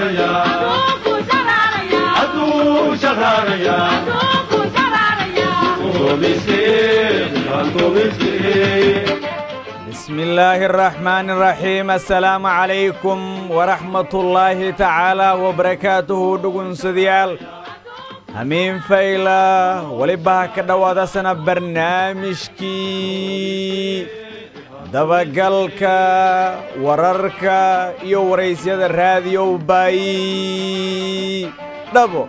بسم الله الرحمن الرحيم السلام عليكم ورحمة الله تعالى وبركاته دقن سديال همين فايلة ولبها كدوادة سنة برنامجكي dabagalka wararka iyo waraysyada raadiyo bay dhabo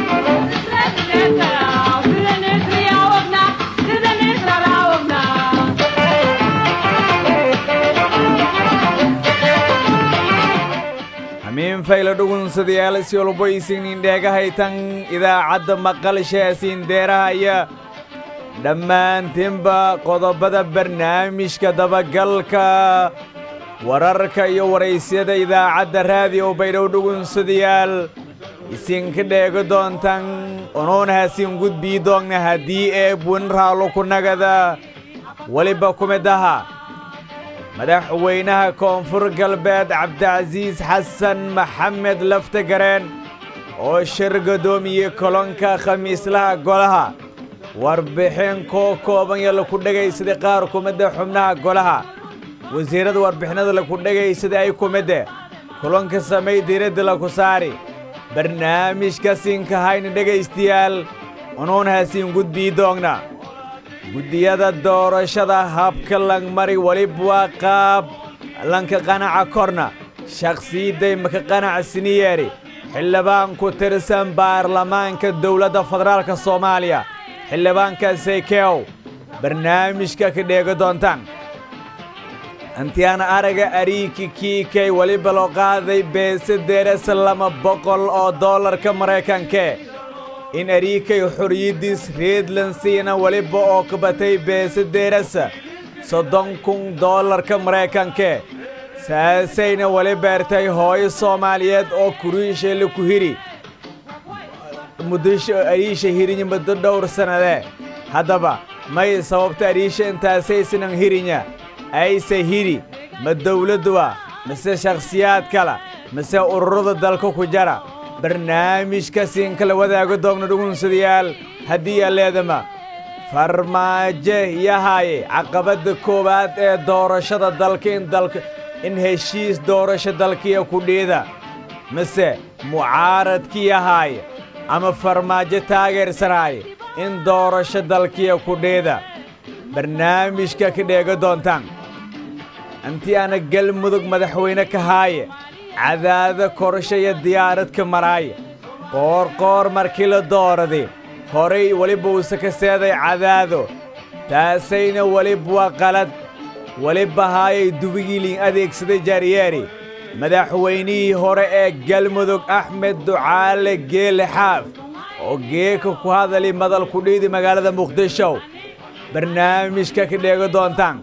hamiin fayla dhugunsadayaal si walbo isinin dheegahaytan idaacadda maqalshaasiin deerahaya dhammaantiinba qodobada barnaamijka dabagalka wararka iyo waraysyada idaacadda raadiyo baydhow dhugunsadayaal isinka dheego doontan onuunahasin gudbii doogna haddii ee buin raalo ku nagada weliba kumidaha madaxweynaha koonfur galbeed cabdicasiis xasan maxamed laftagareen oo shir gaddoomiyey kolonka khamiislaha golaha warbixin koo kooban yo laku dhegaysaday qaar kumidda xubnaha golaha wasiirrada warbixinada laku dhegaysaday ay kumidde kulanka samay diiradda laku saari barnaamijka siinkahayna dhegaystayaal unuunhasiin gudbii doogna guddiyada doorashada habka langmari welib waa qaab lanka qanaca korna shakhsiyadday maka qanacsiniyeeri xildhibaan ku tirsan baarlamaanka dowladda federaalka soomaaliya xildhibaanka saykeow barnaamijka ka dheega doontaan antiyaana araga ariiki kiikay weliba loo qaaday beese deerasa lama boqol oo dollarka maraykankee in ariikay xoriyaddiis reedlansiina weliba oo ka batay beese deerasa soddon kun dollarka maraykankee saasayna weli beertay hooyo soomaaliyeed oo kuriisheela ku hiri muddosho ariisha hirinya muddo dhowr sannadee haddaba may sababta ariisha intaasaysanan hirinya ayse hiri ma dawladduwa mise shakhsiyaad kala mise ururada dalka ku jara barnaamijka siinkala wadaaga doogna dhugunsadayaal haddii aleedama farmaajo yahaaye caqabadda koowaad ee doorashada dalka in dalka in heshiis doorasho dalkiya ku dhiida mise mucaaradki yahaaye ama farmaajo taageersanaaye in doorasho dalkiya ku dhiida barnaamijka ka dheega doontaan intii aana galmudug madaxweyne ka haaye cadaado korsho iyo diyaaradka maraaye qoorqoor markii la dooraday horay weliba uuse ka seeday cadaado taasayna welib waa qalad weliba haayay dubigiiliin adeegsaday jaariyeeri madaxweynihii hore ee galmudug axmed ducaale geele xaaf oo geeka ku hadali madal kudhiidi magaalada muqdisho barnaamijka ka dheega doontaan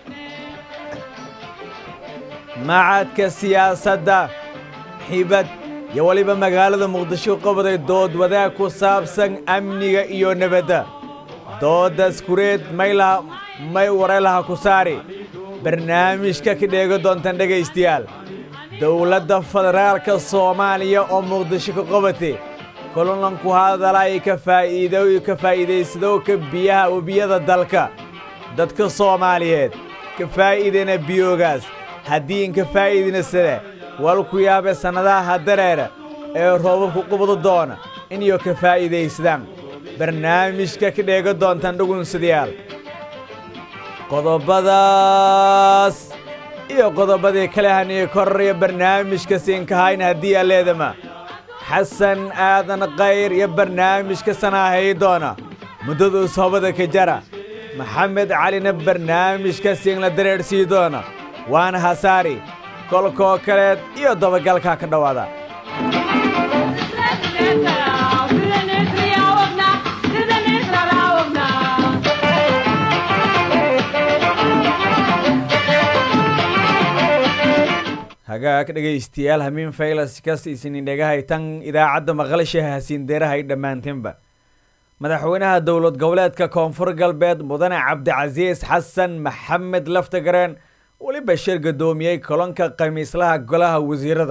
macadka siyaasadda xibad iyo weliba magaalada muqdisho qabaday dood wadaag ku saabsan amniga iyo nebadda dooddas kureed maylaha may waraylaha ku saari barnaamijka ka dheega doontaan dhegaystayaal dowladda federaalka soomaaliya oo muqdisho ka qabatay kulanku hadalay ka faa'iido ka faa'iidaysadowka biyaha webiyada dalka dadka soomaaliyeed ka faa'iidayna biyoogaas haddii inka faa'iidina side walku yaabe sannadaha hadareera ee roobabku qubadu doona inayo ka faa'iidaysadaan barnaamijka ka dheega doontaan dhugunsadayaal qodobadaas iyo qodobadii kale haniyo kororaya barnaamijka siinkahayna haddii aleedama xasan aadan kayr iyo barnaamijka sanaahay doona muddaduu soobada ka jara maxamed calina barnaamijka siinla dareersii doona waana hasaari kolkoo kaleed iyo dabagalkaa ka dhowaada hagaag dhegaystayaal hamiin faylas kas isinin dhegahay tan idaacadda maqlasha hasiin deerahay dhammaantinba madaxweynaha dowlad goboleedka koonfur galbeed mudane cabdicasiis xasan maxamed laftagareen weliba shir gaddoomiyey kolonka khamiislaha golaha wasiirada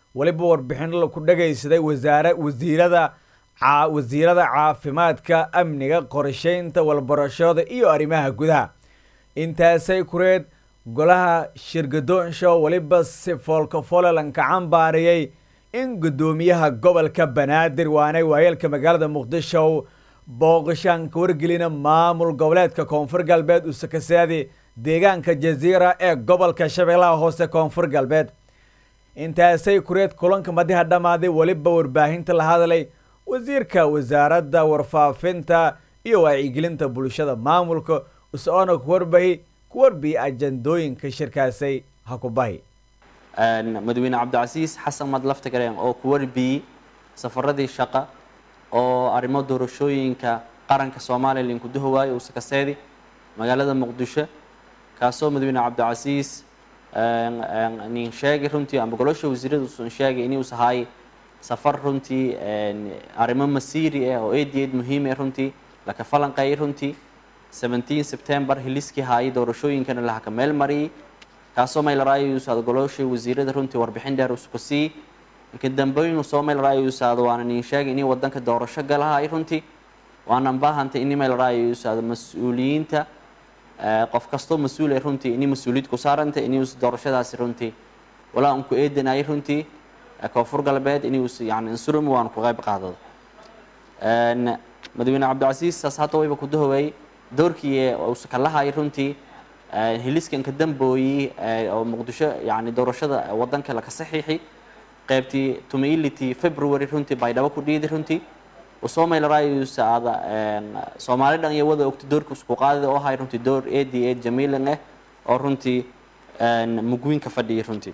weliba warbixin ku dhagaysaday wasaare wasiirada wasiirada caafimaadka amniga qorsheynta walbarashada iyo arrimaha gudaha intaasay kureed golaha shirgadoonsho weliba si foolkafolelanka cambaariyey in guddoomiyaha gobolka banaadir waanay waayeelka magaalada muqdisho booqashaanka wargelina maamul goboleedka koonfur galbeed usakasaadi deegaanka jaziira ee gobolka shabeellaha hoose koonfur galbeed intaasay kureed kulanka madiha dhammaaday weliba warbaahinta la hadlay wasiirka wasaaradda warfaafinta iyo wacyigelinta bulshada maamulka us-oona kuwarbahi kuwarbiyi ajandooyinka shirkaasay ha ku bahi madaxweyne cabdicasiis xasan mad laftagareen oo ku warbiyey safaradii shaqa oo arrimo doorashooyinka qaranka soomaaliya linkuduha waayo uu sakaseedi magaalada muqdisho kaasoo madaxweyne cabdicasiis nin sheegay runtii amba golosha wasiirada usan sheegay inuus ahaay safar runtii arrimo masiiri ah oo aad iyo aad muhiim ah runtii laka falanqeeyay runtii seventeen september hiliskii haayay doorashooyinkana lahaka meel mariyay kaasoo maylaraayosaad golosha wasiirada runtii warbixin dheer usku siiyey inka dambooyin soo maylaraayosaad waana nin sheegay inay wadanka doorasho galahay runtii waanan baahantay ini maylaraayosaad mas-uuliyiinta qof kastoo mas-uul ay runtii inay mas-uuliyad ku saarantay inuus doorashadaasi runtii walaa unku eedanayay runtii koonfur galbeed inuus yani insurum waan ku qayb qaadado madaxweyne cabdicasiis saas hadda wayba ku dahoway doorkii uusa ka lahay runtii hiliskanka dambooyi oo muqdisho yani doorashada wadanka laka saxiixi qaybtii tumaility february runtii baydhabo ku dhiidi runtii usoo maylarayusa aada soomaali dhan iyo wada ogta doorka isku qaadida oo ahay runtii door ad a jamiilan ah oo runtii mugwiinka fadhiyay runtii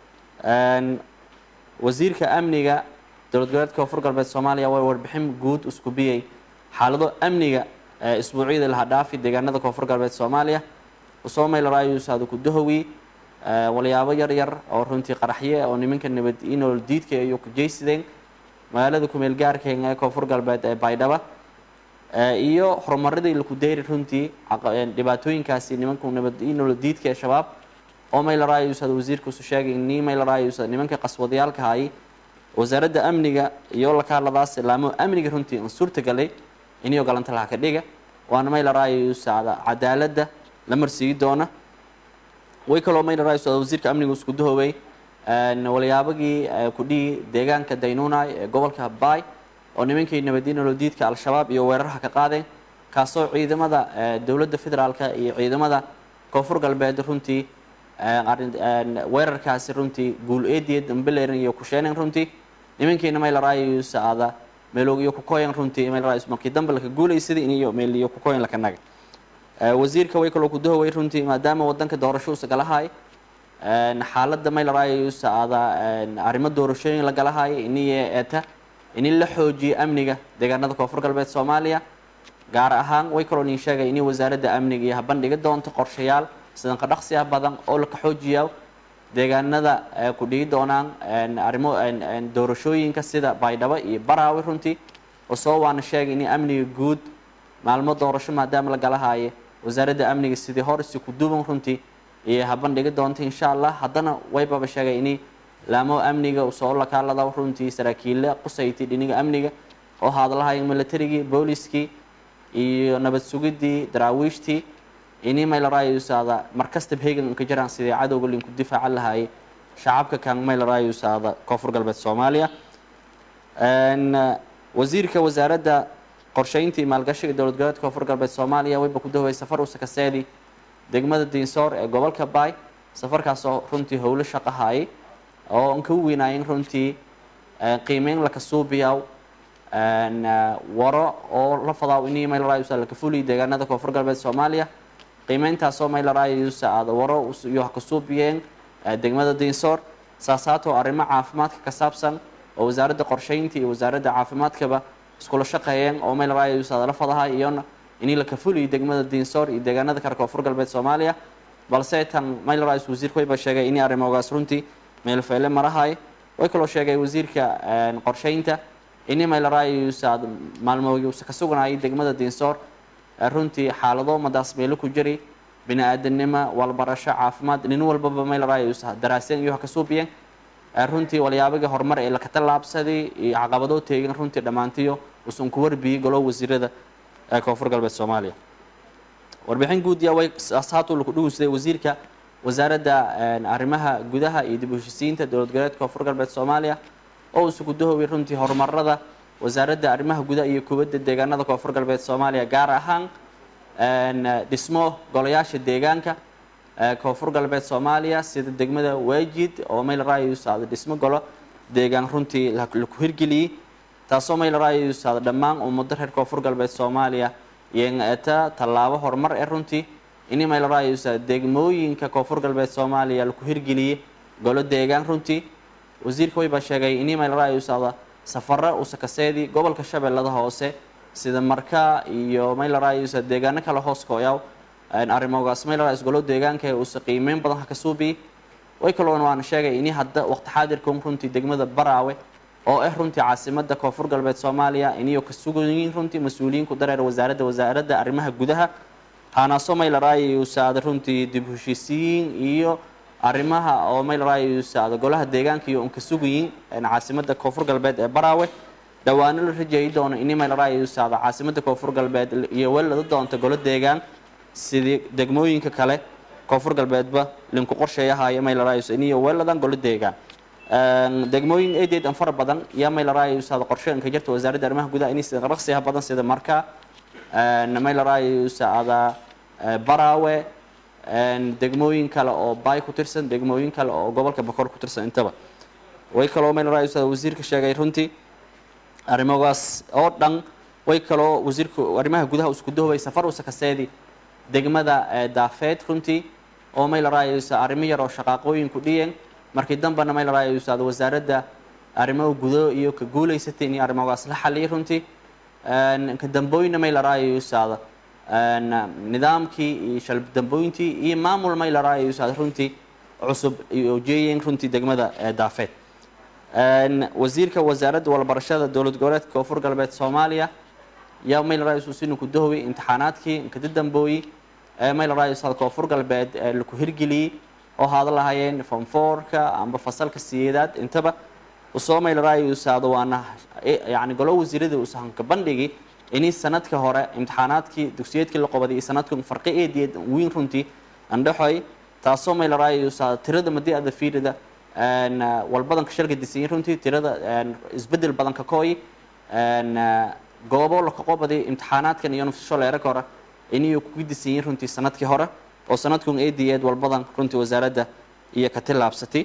wasiirka amniga dowlad goboleedka koonfur galbeed soomaaliya waa warbixin guud isku biyey xaalado amniga isbuucyada laha dhaafi deegaanada koonfur galbeed soomaaliya usoo maylarayusaada ku dahowi walyaabo yar yar oo runtii qaraxye oo nimanka nabad inool diidka iyo ku jeysideen magaalada kumeel gaarkeena ee koonfur galbeed ee baydhaba iyo horumaradii laku deyri runtii dhibaatooyinkaasi nimanka nabad inool diidka ee shabaab oo maylarayusaad wasiirkuusu sheegay ni maylarayusa nimanka qaswadayaalka hayay wasaaradda amniga iyo lakaaladaas laamo amniga runtii an suurtagalay inio galanta laha ka dhiga waana maylarayusaada cadaaladda la marsiigi doona way kaloo maylarayusaada wasiirka amniga isku dahowey walyaabagii kudhihi deegaanka daynunay ee gobolka baay oo nimankii nabadiinolodiidka al-shabaab iyo weerarha ka qaadeen kaasoo ciidamada dowladda federaalka iyo ciidamada koonfur galbeed runtii weerarkaasi runtii guul eediya dambelerin iyo kusheeneen runtii nimankiina maylarayusa ada meelog iyo kukoyan runtii maylarayus markii dambe laka guulaysaday iniyo meel iyo kukoyan laka naga wasiirka way kaloo kudahoway runtii maadaama wadanka doorasho usa galahay xaaladda maylarayusa ada arrimo doorashooyin la galahay iniye eta ini la xoojiyo amniga deegaanada koonfur galbeed soomaaliya gaar ahaan way kaloo nin sheegay inay wasaaradda amniga iyo habandhiga doonto qorshayaal sidanka dhaqsiya badan oo laka xoojiya deegaanada ku dhigi doonaan arrimo doorashooyinka sida baydhabo iyo baraawi runtii osoo waana sheegay in amniga guud maalmo doorasho maadaama la galahaye wasaaradda amniga sidii hor isi ku duuban runtii iyo habandhigi doonta insha allah haddana waybaba sheegay in laamo amniga usoo lakaalada runtii saraakiilla qusayti dhiniga amniga oo hadlahay militarigii booliskii iyo nabad sugidii daraawiishtii ini maylarayusaada markastaba hegan ka jiraan sidii cadowga linku difaacan lahaayay shacabka kan maylarayusaada koonfur galbeed soomaaliya wasiirka wasaaradda qorsheynta iyo maalgashiga dowlad goboleedka koonfur galbeed soomaaliya wayba ku dahoway safar usakaseedi degmada diinsoor ee gobolka baay safarkaasoo runtii howlo shaqahaayay oo an ka weynaayeen runtii qiimeyn laka suubiyaw waro oo la fadaaw ini maylarayusa laka fuliy deegaanada koonfur galbeed soomaaliya qiimeyntaasoo maylarayusa aada waro iyo ka suubiyeen degmada diinsoor saasaatoo arrimo caafimaadka ka saabsan oo wasaaradda qorsheynta iyo wasaaradda caafimaadkaba iskula shaqeeyeen oo maylarayusa aada la fadahay iyona inii laka fuliyo degmada diinsoor iyo deegaanada kale koonfur galbeed soomaaliya balse tan maylarayus wasiirka wayba sheegay inay arrimogaas runtii meelfeyle marahay way kaloo sheegay wasiirka qorsheynta ini maylarayusa maalmoogiusa ka sugnayay degmada diinsoor runtii xaalado madaas meelo ku jiri bini aadanimo walbarasho caafimaad nin walbaba maylarayusa daraaseen iyo ha ka suubiyeen runtii walyaabagii horumar ee laka tallaabsaday iyo caqabadoo teegin runtii dhammaantiyo usan ku warbiyey golo wasiirada ee koonfur galbeed soomaaliya warbixin guud yaa way ashaatu laku dhugunsaday wasiirka wasaaradda arrimaha gudaha iyo dib u heshisiinta dowlad goboleedka koonfur galbeed soomaaliya oo uu isugu dahoway runtii horumarada wasaaradda arrimaha gudaha iyo kubadda deegaanada koonfur galbeed soomaaliya gaar ahaan dhismo golayaasha deegaanka koonfur galbeed soomaaliya sida degmada waajid oo mayl raayusaada dhismo golo deegaan runtii laku hirgeliyey taasoo mayl raayusaada dhammaan ummado reer koonfur galbeed soomaaliya yeeta tallaabo horumar ee runtii ini mayl raayusaada degmooyinka koonfur galbeed soomaaliya laku hirgeliyey golo deegaan runtii wasiirka waybaa sheegay ini mayl raayusaada safaro usakaseedii gobolka shabeellada hoose sida marka iyo maylarayusa deegaano kale hoos kooyaw arrimogaas maylarais golo deegaanka ee uusa qiimeyn badan ha ka suubiyi way kaloona waana sheegay ini hadda waqti xaadirkan runtii degmada baraawe oo ah runtii caasimada koonfur galbeed soomaaliya iniyo ka sugayiin runtii mas-uuliyiinku dareer wasaaradda wasaaradda arrimaha gudaha haanaaso maylarayusaada runtii dib heshiisiyiin iyo arrimaha oo maylarayusaada golaha deegaanka iyo unka sugayiin caasimada koonfur galbeed ee baraawe dhawaano la rajeeyi doono ini maylarayusaada caasimada koonfur galbeed iyo welada doonta golo deegaan sidii degmooyinka kale koonfur galbeedba linku qorsheeyahayo maylarayus iniyo weladan golo deegaan degmooyin eedeed an fara badan yaa maylarayusaada qorsheenka jirta wasaaradda arrimaha gudaha ini sida raqsiha badan sida marka maylarayusaada baraawe degmooyin kale oo baay ku tirsan degmooyin kale oo gobolka bakor ku tirsan intaba way kaloo maylarayusaada wasiirka sheegay runtii arrimogaas oo dhan way kaloo wasiirku arrimaha gudaha isku dahoway safar usa kaseedi degmada daafeed runtii oo maylarayusa arrimo yar oo shaqaaqooyinku dhiyeen markii dambena maylarayusaada wasaaradda arrimaha gudo iyo ka guulaysatay in arrimogaas la xaliyay runtii ka dambooyina maylarayusaada nidaamkii iyo shalbdambooyintii iyo maamul maylarayusaada runtii cusub iyo jeeyeen runtii degmada daafeed wasiirka wasaaradda walbarashada dowlad goboleedka koonfur galbeed soomaaliya yaa maylarayususinu ku dahoway imtixaanaadkii inkada dambooyi ee maylarayusaada koonfur galbeed laku hirgeliyey oo haada lahayeen fonfoorka amba fasalka siyeedaad intaba usoo maylarayusaada waana yani golo wasiirada usahanka bandhigi ini sanadka hore imtixaanaadkii dugsiyeedkii la qobaday iyo sanadkan farqi eediyeed wiin runtii andhaxoy taasoo maylarayusaada tirada madii ada fiirida walbadanka shalka disiyin runtii tirada isbedel badan ka kooyi goobo laka qobaday imtixaanaadkan iyo nufsasho leeraka hore inay kuga disiyin runtii sanadkii hore oo sanadkun eediyeed walbadan runtii wasaaradda iyo ka tillaabsatay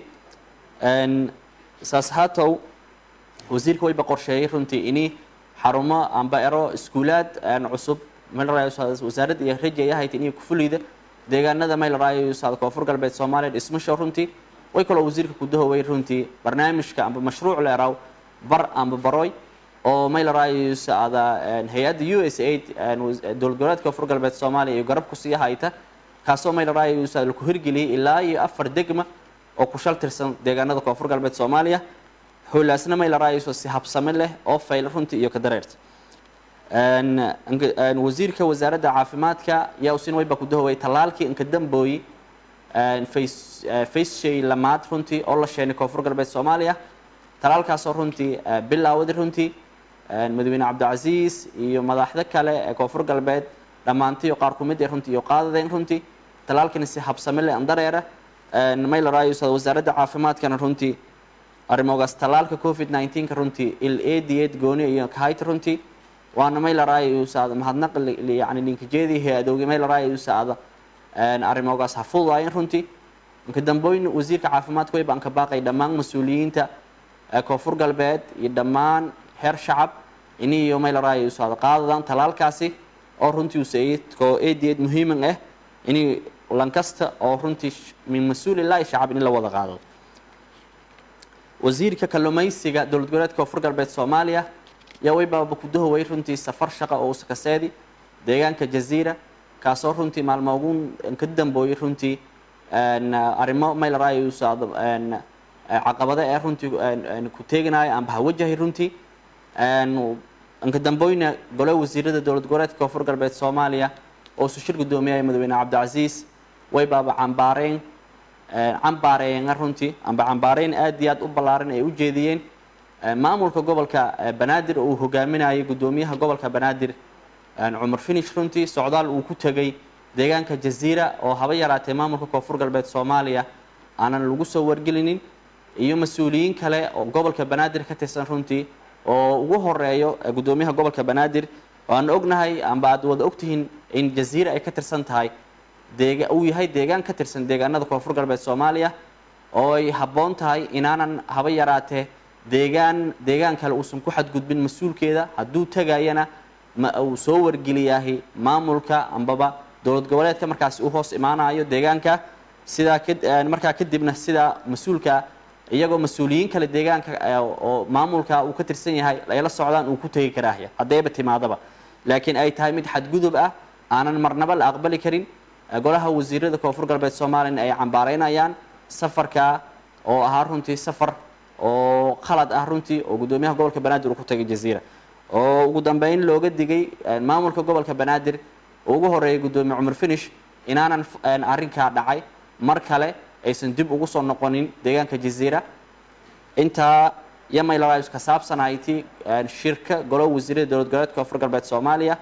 saas haatow wasiirka wayba qorsheeyay runtii ini xarumo amba ero iskuulaad cusub wasaaradda iyo rajayahayd inay ku fuliyda deegaanada maylarayusaada koonfur galbeed soomaaliya dhismasho runtii way kaloo wasiirka ku dahoway runtii barnaamijka amba mashruuc leeraw bar amba baroy oo maylarayusaada hay-adda u s aid dowlad goboleedka koonfur galbeed soomaaliya iyo garab kusii hayta kaasoo maylarayusaada laku hirgeliyay ilaa iyo afar degma oo ku shal tirsan deegaanada koonfur galbeed soomaaliya howlaasna maylarayusa si habsame leh oo fayl runtii iyo ka dareerta wasiirka wasaaradda caafimaadka yaa usin wayba ku dahoway tallaalkii inka dambooyi faceshay lamaad runtii oo la sheenay koonfur galbeed soomaaliya talaalkaasoo runtii bilaawada runtii madaxweyne cabdicasiis iyo madaxda kale ee koonfur galbeed dhammaantiyo qaar kumid ee runtii iyo qaadadeen runtii talaalkani si habsame leh andareera maylarayusa wasaaradda caafimaadkana runtii arrimogaas talaalka covid 19 ka runtii il eediyeed gooni iyo kahayta runtii waana maylarayusaada mahadnaq yani linkajeedii hay-adowgi maylarayusaada arrimogaas ha fududaayeen runtii inka dambooyin wasiirka caafimaadka way baan ka baaqay dhammaan mas-uuliyiinta koonfur galbeed iyo dhammaan heer shacab iniyo maylarayusaada qaadadan talaalkaasi oo runtii usaid koo eediyeed muhiiman ah ini lankasta oo runtii min mas-uul ilaahi shacab in la wada qaado wasiirka kalluumaysiga dowlad goboleedka koonfur galbeed soomaaliya yaa waybaaba ku dahoway runtii safar shaqa oo usakaseedi deegaanka jaziira kaasoo runtii maalmo ugu ka dambooyay runtii arrimo maylarayusaada caqabado ee runtii ku teeganayo amba hawajahay runtii inka dambooyna gole wasiirada dowlad goboleedka koonfur galbeed soomaaliya oo isu shir gudoomiyaya madaxweyne cabdicasiis way baaba cambaareen cambaareeyeen runtii amba cambaareyn aad iyo aad u ballaaran ay u jeediyeen maamulka gobolka banaadir oo uu hogaaminayay guddoomiyaha gobolka banaadir cumar finish runtii socdaal uu ku tegay deegaanka jaziira oo haba yaraatee maamulka koonfur galbeed soomaaliya aanan lagu soo wargelinin iyo mas-uuliyiin kale oo gobolka banaadir ka tirsan runtii oo ugu horeeyo guddoomiyaha gobolka banaadir aan ognahay amba aad wada ogtihiin in jaziira ay ka tirsan tahay deega uu yahay deegaan ka tirsan deegaanada koonfur galbeed soomaaliya oo ay habboon tahay inaanan haba yaraatee deegaan deegaan kale uusan ku xadgudbin mas-uulkeeda hadduu tegayana ma uu soo wargeliyaahi maamulka ambaba dowlad goboleedka markaasi u hoos imaanayo deegaanka sidaa markaa kadibna sidaa mas-uulka iyagoo mas-uuliyiin kale deegaanka oo maamulka uu ka tirsan yahay ay la socdaan uu ku tegi karaahya haddayba timaadaba laakiin ay tahay mid xadgudub ah aanan marnaba la aqbali karin golaha wasiirada koonfur galbeed soomaaliyana ay cambaareynayaan safarka oo ahaa runtii safar oo qalad ah runtii oo guddoomiyaha gobolka banaadir uu ku tagay jaziira oo ugu dambeyn looga digay maamulka gobolka banaadir oo ugu horeeyay guddoomiye cumar finish inaanan arrinkaa dhacay mar kale aysan dib ugu soo noqonin deegaanka jaziira intaa yamaylarais ka saabsanayti shirka golo wasiirada dowlad goboleedka koonfur galbeed soomaaliya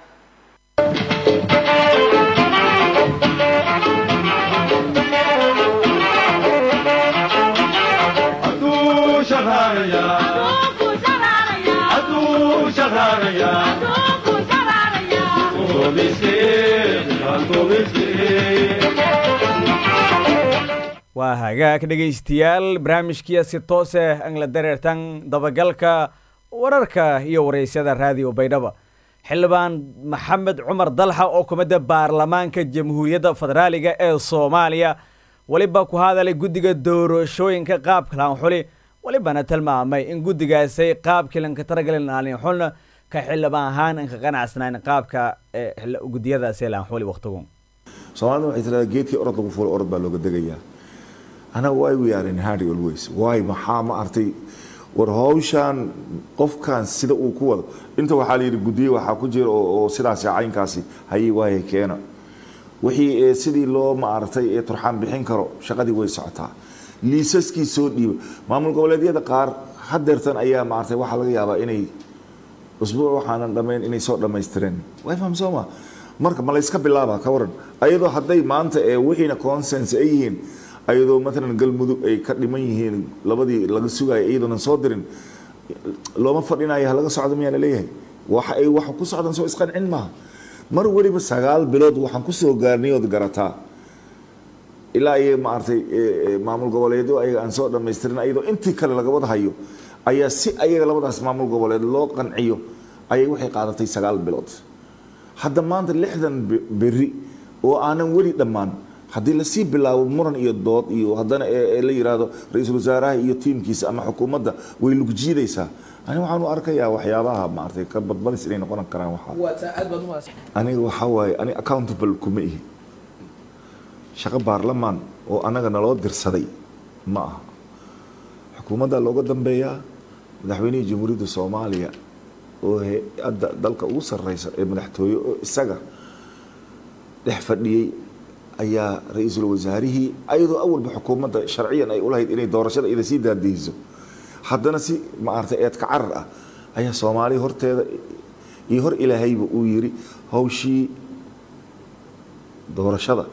waa hagaag dhegaystayaal barnaamijkiia si toose angla dareertan dabagalka wararka iyo waraysyada raadiyo baydhaba xildhibaan maxamed cumar dalxa oo kumida baarlamaanka jamhuuriyadda federaaliga ee soomaaliya weliba ku hadalay guddiga doorashooyinka qaabka laanxuli welibana tilmaamay in guddigaasay qaabkii lanka taragalin aanxulna ka xildhibaan ahaan an ka qanacsanayn qaabka guddiyadaasi laanxuli waqtigun soomaalida waxay tiradaa geedkii orod lagu fuulay orod baa looga degayaa anaga why we are in hardy always why maxaa ma artay war hawshan qofkan sida uu ku wado inta waxaa la yidhi guddiye waxaa ku jira oo sidaasi caynkaasi hayay waaya keena wixii sidii loo maaragtay ee turxaan bixin karo shaqadii way socotaa liisaskii soo dhiiba maamul goboleedyada qaar hadeertan ayaa maaragtay waxaa laga yaabaa inay usbuuc waxaanan dhammayn inay soo dhammaystireen way faham soo ma marka ma layska bilaaba ka waran ayadoo hadday maanta ee wixiina consens ay yihiin ayadoo maalan galmudug ay ka dhiman yihiin labadii laga sugaya iyadoonan soo dirin looma fadhinayo ha laga socdo miyaa laleeyahay waxa ay wax ku socdaan soo isqancin maaha mar weliba sagaal bilood waxaan kusoo gaarnay ood garataa ilaa iyo maaragtay maamul goboleedyo ayaga aan soo dhammaystirin ayadoo intii kale laga wada hayo ayaa si ayaga labadaas maamul goboleed loo qanciyo ayay waxay qaadatay sagaal bilood hadda maanta lixdan beri oo aanan weli dhammaan haddii lasii bilaabo muran iyo dood iyo haddana la yiraahdo ra-iisul wasaaraha iyo tiimkiisa ama xukuumadda way lugjiidaysaa ani waxaan u arkayaa waxyaabaha maaragtay ka badbadis inay noqon karaan waxaa aniga waxaa waaye ani accountable kuma ihi shaqo baarlamaan oo annaga naloo dirsaday ma aha xukuumadda looga dambeeyaa madaxweynihii jamhuuriyadda soomaaliya oo hay-adda dalka ugu sarreysa ee madaxtooye oo isaga dhex fadhiyey ayaa ra-iisul wasaarihii ayadoo awalba xukuumadda sharciyan ay ulahayd inay doorashada ida sii daadiyeyso haddana si maaragtay eedka carar ah ayaa soomaaliya horteeda iyo hor ilaahayba uu yiri hawshii doorashada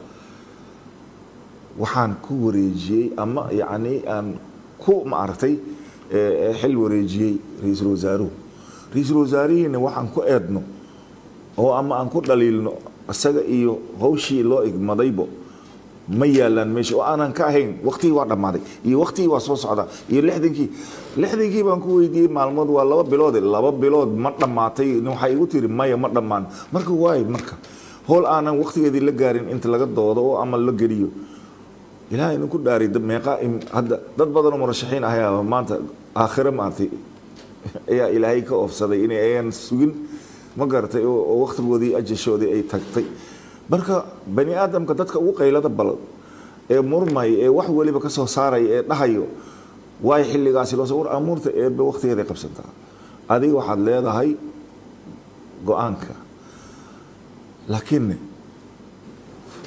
waxaan ku wareejiyey ama yacni aan ku maaragtay xil wareejiyey ra-iisul wasaaruhu ra-iisul wasaarihiina waxaan ku eedno oo ama aan ku dhaliilno isaga iyo hawshii loo igmadaybo ma yaalaan meesha oo aanan ka ahayn waktigii waa dhammaaday iyo waktigii waa soo socdaa iyo lixdankii lixdankii baan ku weydiiyey maalmood waa laba biloode laba bilood ma dhammaatay waxay igu tiri maya ma dhammaan marka waay marka howl aanan waktigeedii la gaarin inta laga doodo oo ama la geliyo ilaahay idinku dhaari meeqa hadda dad badan oo murashaxiin ahayaa maanta aakhire maartay ayaa ilaahay ka oofsaday inay ayan sugin ma garatay oo waktigoodii ajashoodii ay tagtay marka bani aadamka dadka ugu qaylada balan ee murmay ee wax weliba ka soo saaraya ee dhahayo waay xilligaasi loo war amuurta eebe waktigeeday qabsantaa adiga waxaad leedahay go-aanka laakiin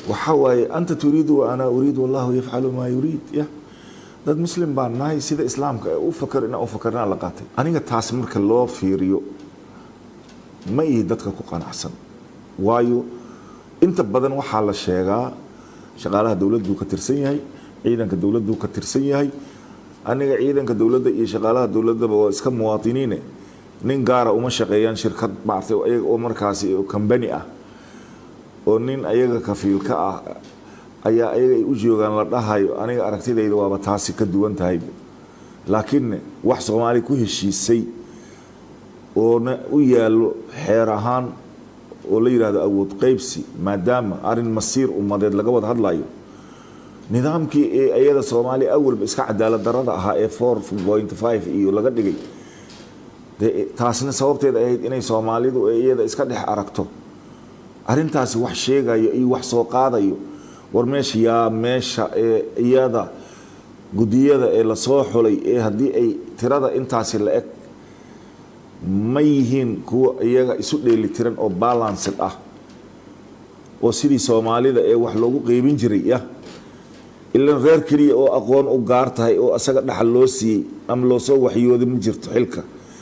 waxaa waaye anta turiidu wa ana uriid wallahu yafcalu maa yuriid ya dad muslim baan nahay sida islaamka ee u fakar inaa u fakarnaa la qaatay aniga taas marka loo fiiriyo ma ihi dadka ku qanacsan waayo inta badan waxaa la sheegaa shaqaalaha dowladdu ka tirsan yahay ciidanka dowladdu ka tirsan yahay aniga ciidanka dowladda iyo shaqaalaha dowladdaba waa iska muwaadiniine nin gaara uma shaqeeyaan shirkad maartay ayaga oo markaasi kambani ah oo nin ayaga kafiilka ah ayaa ayaga ay u joogaan la dhahayo aniga aragtidayda waaba taasi ka duwan tahay laakiin wax soomaali ku heshiisay oona u yaallo xeer ahaan oo la yidhaahdo awood qaybsi maadaama arin masiir ummadeed laga wada hadlayo nidaamkii ee iyada soomaaliya awalba iska cadaalad darada ahaa ee four point five iyo laga dhigay dee taasna sababteed ahayd inay soomaalidu iyada iska dhex aragto arintaasi wax sheegayo iyo wax soo qaadayo war meesha yaa meesha ee iyada gudiyada ee lasoo xulay ee haddii ay tirada intaasi la eg ma yihiin kuwa iyaga isu dheelitiran oo balanced ah oo sidii soomaalida ee wax loogu qeybin jiray ya ilan reer keliya oo aqoon u gaar tahay oo asaga dhaxal loo siiyey ama loo soo waxyooday ma jirto xilka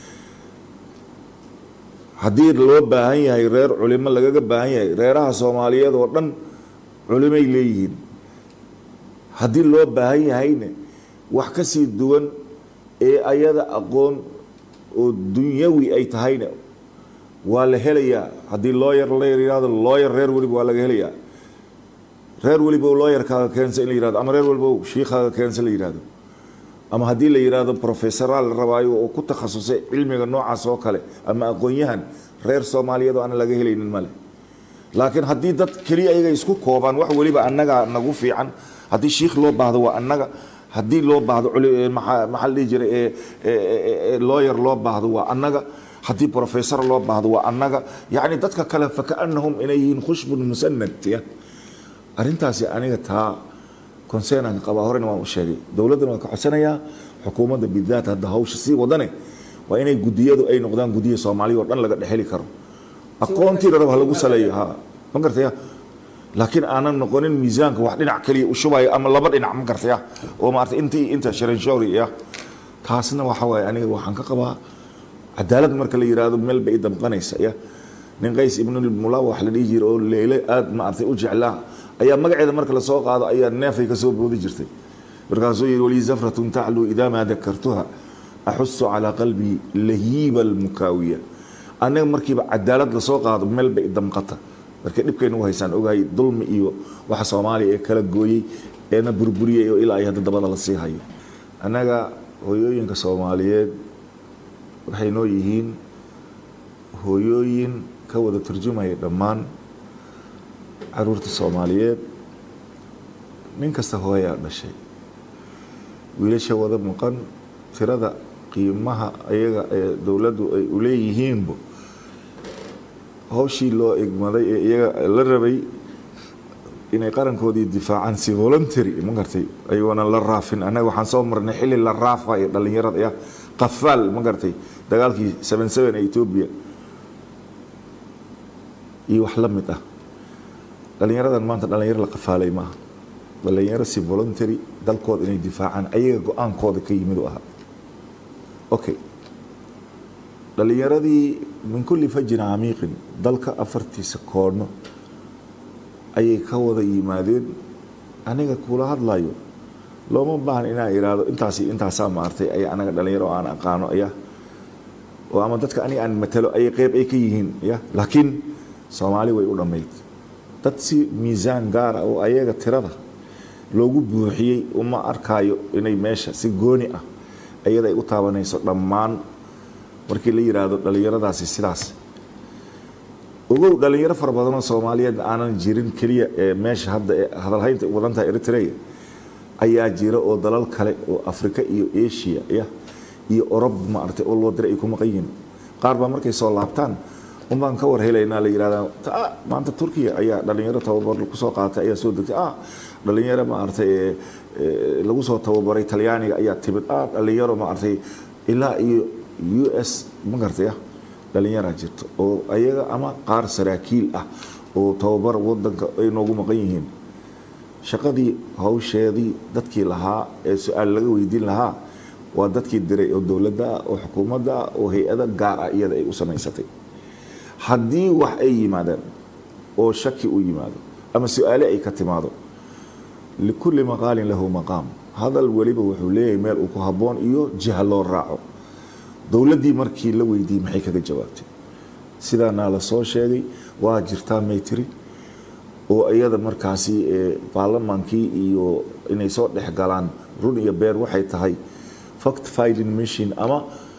haddii loo baahan yahay reer culimo lagaga baahan yahay reeraha soomaaliyeed oo dhan culimay leeyihiin haddii loo baahan yahayne wax ka sii duwan ee ayada aqoon oo dunyawi ay tahayna waa la helayaa haddii looyar la yihahdo looyar reer weliba waa laga helayaa reer weliba looyarkaaga keensa in la yihahdo ama reer weliba shiikhaaga keensa la yihahdo ama haddii la yihahdo professoraal la rabaayo oo ku takhasusay cilmiga noocaas oo kale ama aqoon-yahan reer soomaaliyeed oo aan laga helaynin male laakiin haddii dad keliya ayaga isku koobaan wax weliba annaga nagu fiican haddii shiikh loo baahdo waa annaga haddii loo baahdo maxaa la dhihi jiray looyar loo baahdo waa annaga haddii professor loo baahdo waa annaga yacni dadka kale fakaanahum inay yihiin khushbun musanad ya arrintaasi aniga taa concernanka qabaa horena waan u sheegay dowladdana waan ka codsanayaa xukuumadda bidaat hadda hawsha sii wadane waa inay gudiyadu ay noqdaan gudiya soomaaliya oo dhan laga dhexeli karo aqoontii rarab ha lagu saleeyo ha ma gartaya laakiin aanan noqonin miisaanka wax dhinac kaliya u shubayo ama laba dhinac ma gartaya oo maarata inta iyo inta sharanshori ya taasna waxa waaye aniga waxaan ka qabaa cadaalad marka la yiraahdo meel bay damqanaysa ya nin qays ibnulmula wax la dhihi jira oo leyle aad maartay u jeclaa ayaa magaceeda marka lasoo qaado ayaa neefay kasoo boodi jirtay markaasuu yidhi walii zafratun tacluu idaa maa dakartuha axusu calaa qalbii lahiiba almukaawiya anaga markiiba cadaalad lasoo qaado meel bay damqata markay dhibkaynu u haysaan ogahay dulmi iyo waxa soomaaliya ee kala gooyey eena burburiyey oo ilaa ay hadda dabada la sii hayo annaga hooyooyinka soomaaliyeed waxay noo yihiin hooyooyin ka wada turjumaya dhammaan caruurta soomaaliyeed nin kasta hooyaa dhashay wiilasha wada maqan tirada qiimaha ayaga ee dowladdu ay u leeyihiinba hawshii loo egmaday ee iyaga la rabay inay qarankoodii difaacaan si voluntary ma gartay ayagoona la raafin annaga waxaan soo marnay xilli la raafayo dhallinyarada ya qafaal ma gartay dagaalkii seven seven ee etoobiya iyo wax la mid ah dhallinyaradan maanta dhallinyaro la qafaalay maaha dhallinyaro si voluntary dalkooda inay difaacaan ayaga go-aankooda ka yimid u ahaa okay dhallinyaradii min kulli fajin camiiqin dalka afartiisa koodno ayay ka wada yimaadeen aniga kula hadlayo looma baahan inaan iraahdo intaasi intaasaa maartay ay anaga dhallinyaro aan aqaano ya oo ama dadka aniga aan matalo ayay qeyb ay ka yihiin ya laakiin soomaali way u dhammayd dad si miisaan gaara oo ayaga tirada loogu buuxiyey uma arkaayo inay meesha si gooni ah iyada ay u taabanayso dhammaan markii la yiraahdo dhallinyaradaasi sidaas ogow dhallinyaro fara badanoo soomaaliyeed aanan jirin keliya ee meesha hadda ee hadalhaynta wadantaha eritrea ayaa jira oo dalal kale oo afrika iyo asia ya iyo orob maaragtay oo loo diray ay ku maqan yihiin qaar baa markay soo laabtaan unbaan ka war helaynaa la yihahdaa maanta turkiya ayaa dhallinyaro tababar kusoo qaatay ayaa soo degtay ah dhallinyaro maaragtay lagu soo tababaray talyaaniga ayaa timid ah dhallinyaro maaragtay ilaa iyo u s ma gartay ah dhallinyaraa jirto oo ayaga ama qaar saraakiil ah oo tababar wadanka ay noogu maqan yihiin shaqadii hawsheedii dadkii lahaa ee su-aal laga weydiin lahaa waa dadkii diray oo dowladda ah oo xukuumadda ah oo hay-ada gaar ah iyada ay u samaysatay haddii wax ay yimaadaan oo shaki u yimaado ama su-aale ay ka timaado likulli maqaalin lahu maqaam hadal weliba wuxuu leeyahay meel uu ku habboon iyo jiha loo raaco dowladdii markii la weydiiyey maxay kaga jawaabtay sidaana la soo sheegay waa jirtaa may tiri oo iyada markaasi baarlamaankii iyo inay soo dhex galaan run iyo beer waxay tahay fact finding mission ama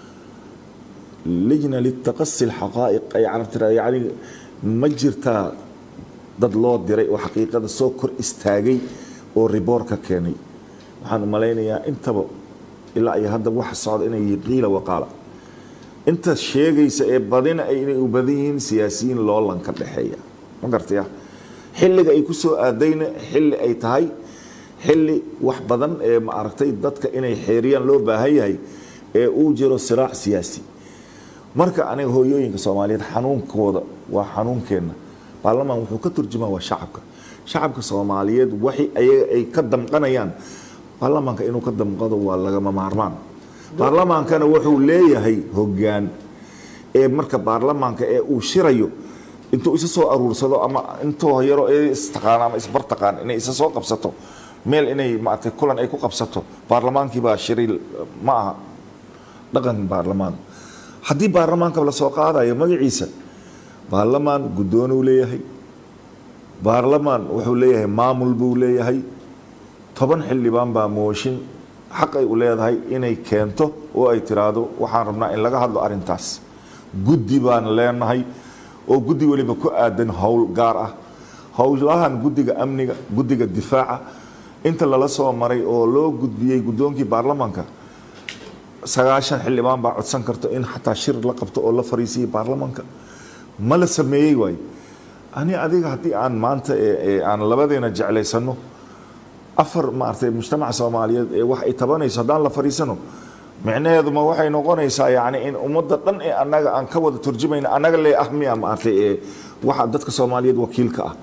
lijna litaqasi alxaqaa'iq ay carab tira yacni ma jirtaa dad loo diray oo xaqiiqada soo kor istaagay oo riboor ka keenay waxaan u malaynayaa intaba ilaa iyo hadda waxa socda inay yihiin qiila waqaala inta sheegaysa ee badina inay u badan yihiin siyaasiyiin loolan ka dhexeeya ma gartaya xilliga ay ku soo aadayna xilli ay tahay xilli wax badan ee ma aragtay dadka inay xeeriyaan loo baahan yahay ee uu jiro siraac siyaasi marka aniga hooyooyinka soomaaliyeed xanuunkooda waa xanuunkeenna baarlamaan wuxuu ka turjumaa waa shacabka shacabka soomaaliyeed waxi ayaga ay ka damqanayaan baarlamaanka inuu ka damqado waa lagama maarmaan baarlamaankana wuxuu leeyahay hoggaan ee marka baarlamaanka ee uu shirayo intuu isa soo aruursado ama intoo yaro istaqaan ama isbartaqaan inay isa soo qabsato meel inay maaragtay kulan ay ku qabsato baarlamaankii baa shiri ma aha dhaqan baarlamaan haddii baarlamaanka la soo qaadayo magaciisa baarlamaan guddoonuu leeyahay baarlamaan wuxuu leeyahay maamul buu leeyahay toban xildhibaan baa mooshin xaq ay u leedahay inay keento oo ay tiraahdo waxaan rabnaa in laga hadlo arrintaas guddi baan leenahay oo guddi weliba ku aadan howl gaar ah howlahan guddiga amniga guddiga difaaca inta lala soo maray oo loo gudbiyey guddoonkii baarlamaanka sagaashan xildhibaan baa codsan karto in xataa shir la qabto oo la fariisiyay baarlamaanka ma la sameeyey waayo ani adiga haddii aan maanta aan labadeena jeclaysano afar maaragtay mujtamaca soomaaliyeed ee wax ay tabanayso haddaan la fariisano micnaheeduma waxay noqonaysaa yani in ummadda dhan ee annaga aan ka wada turjumayna annaga lee ah miya maaragtay ee waxa dadka soomaaliyeed wakiilka ah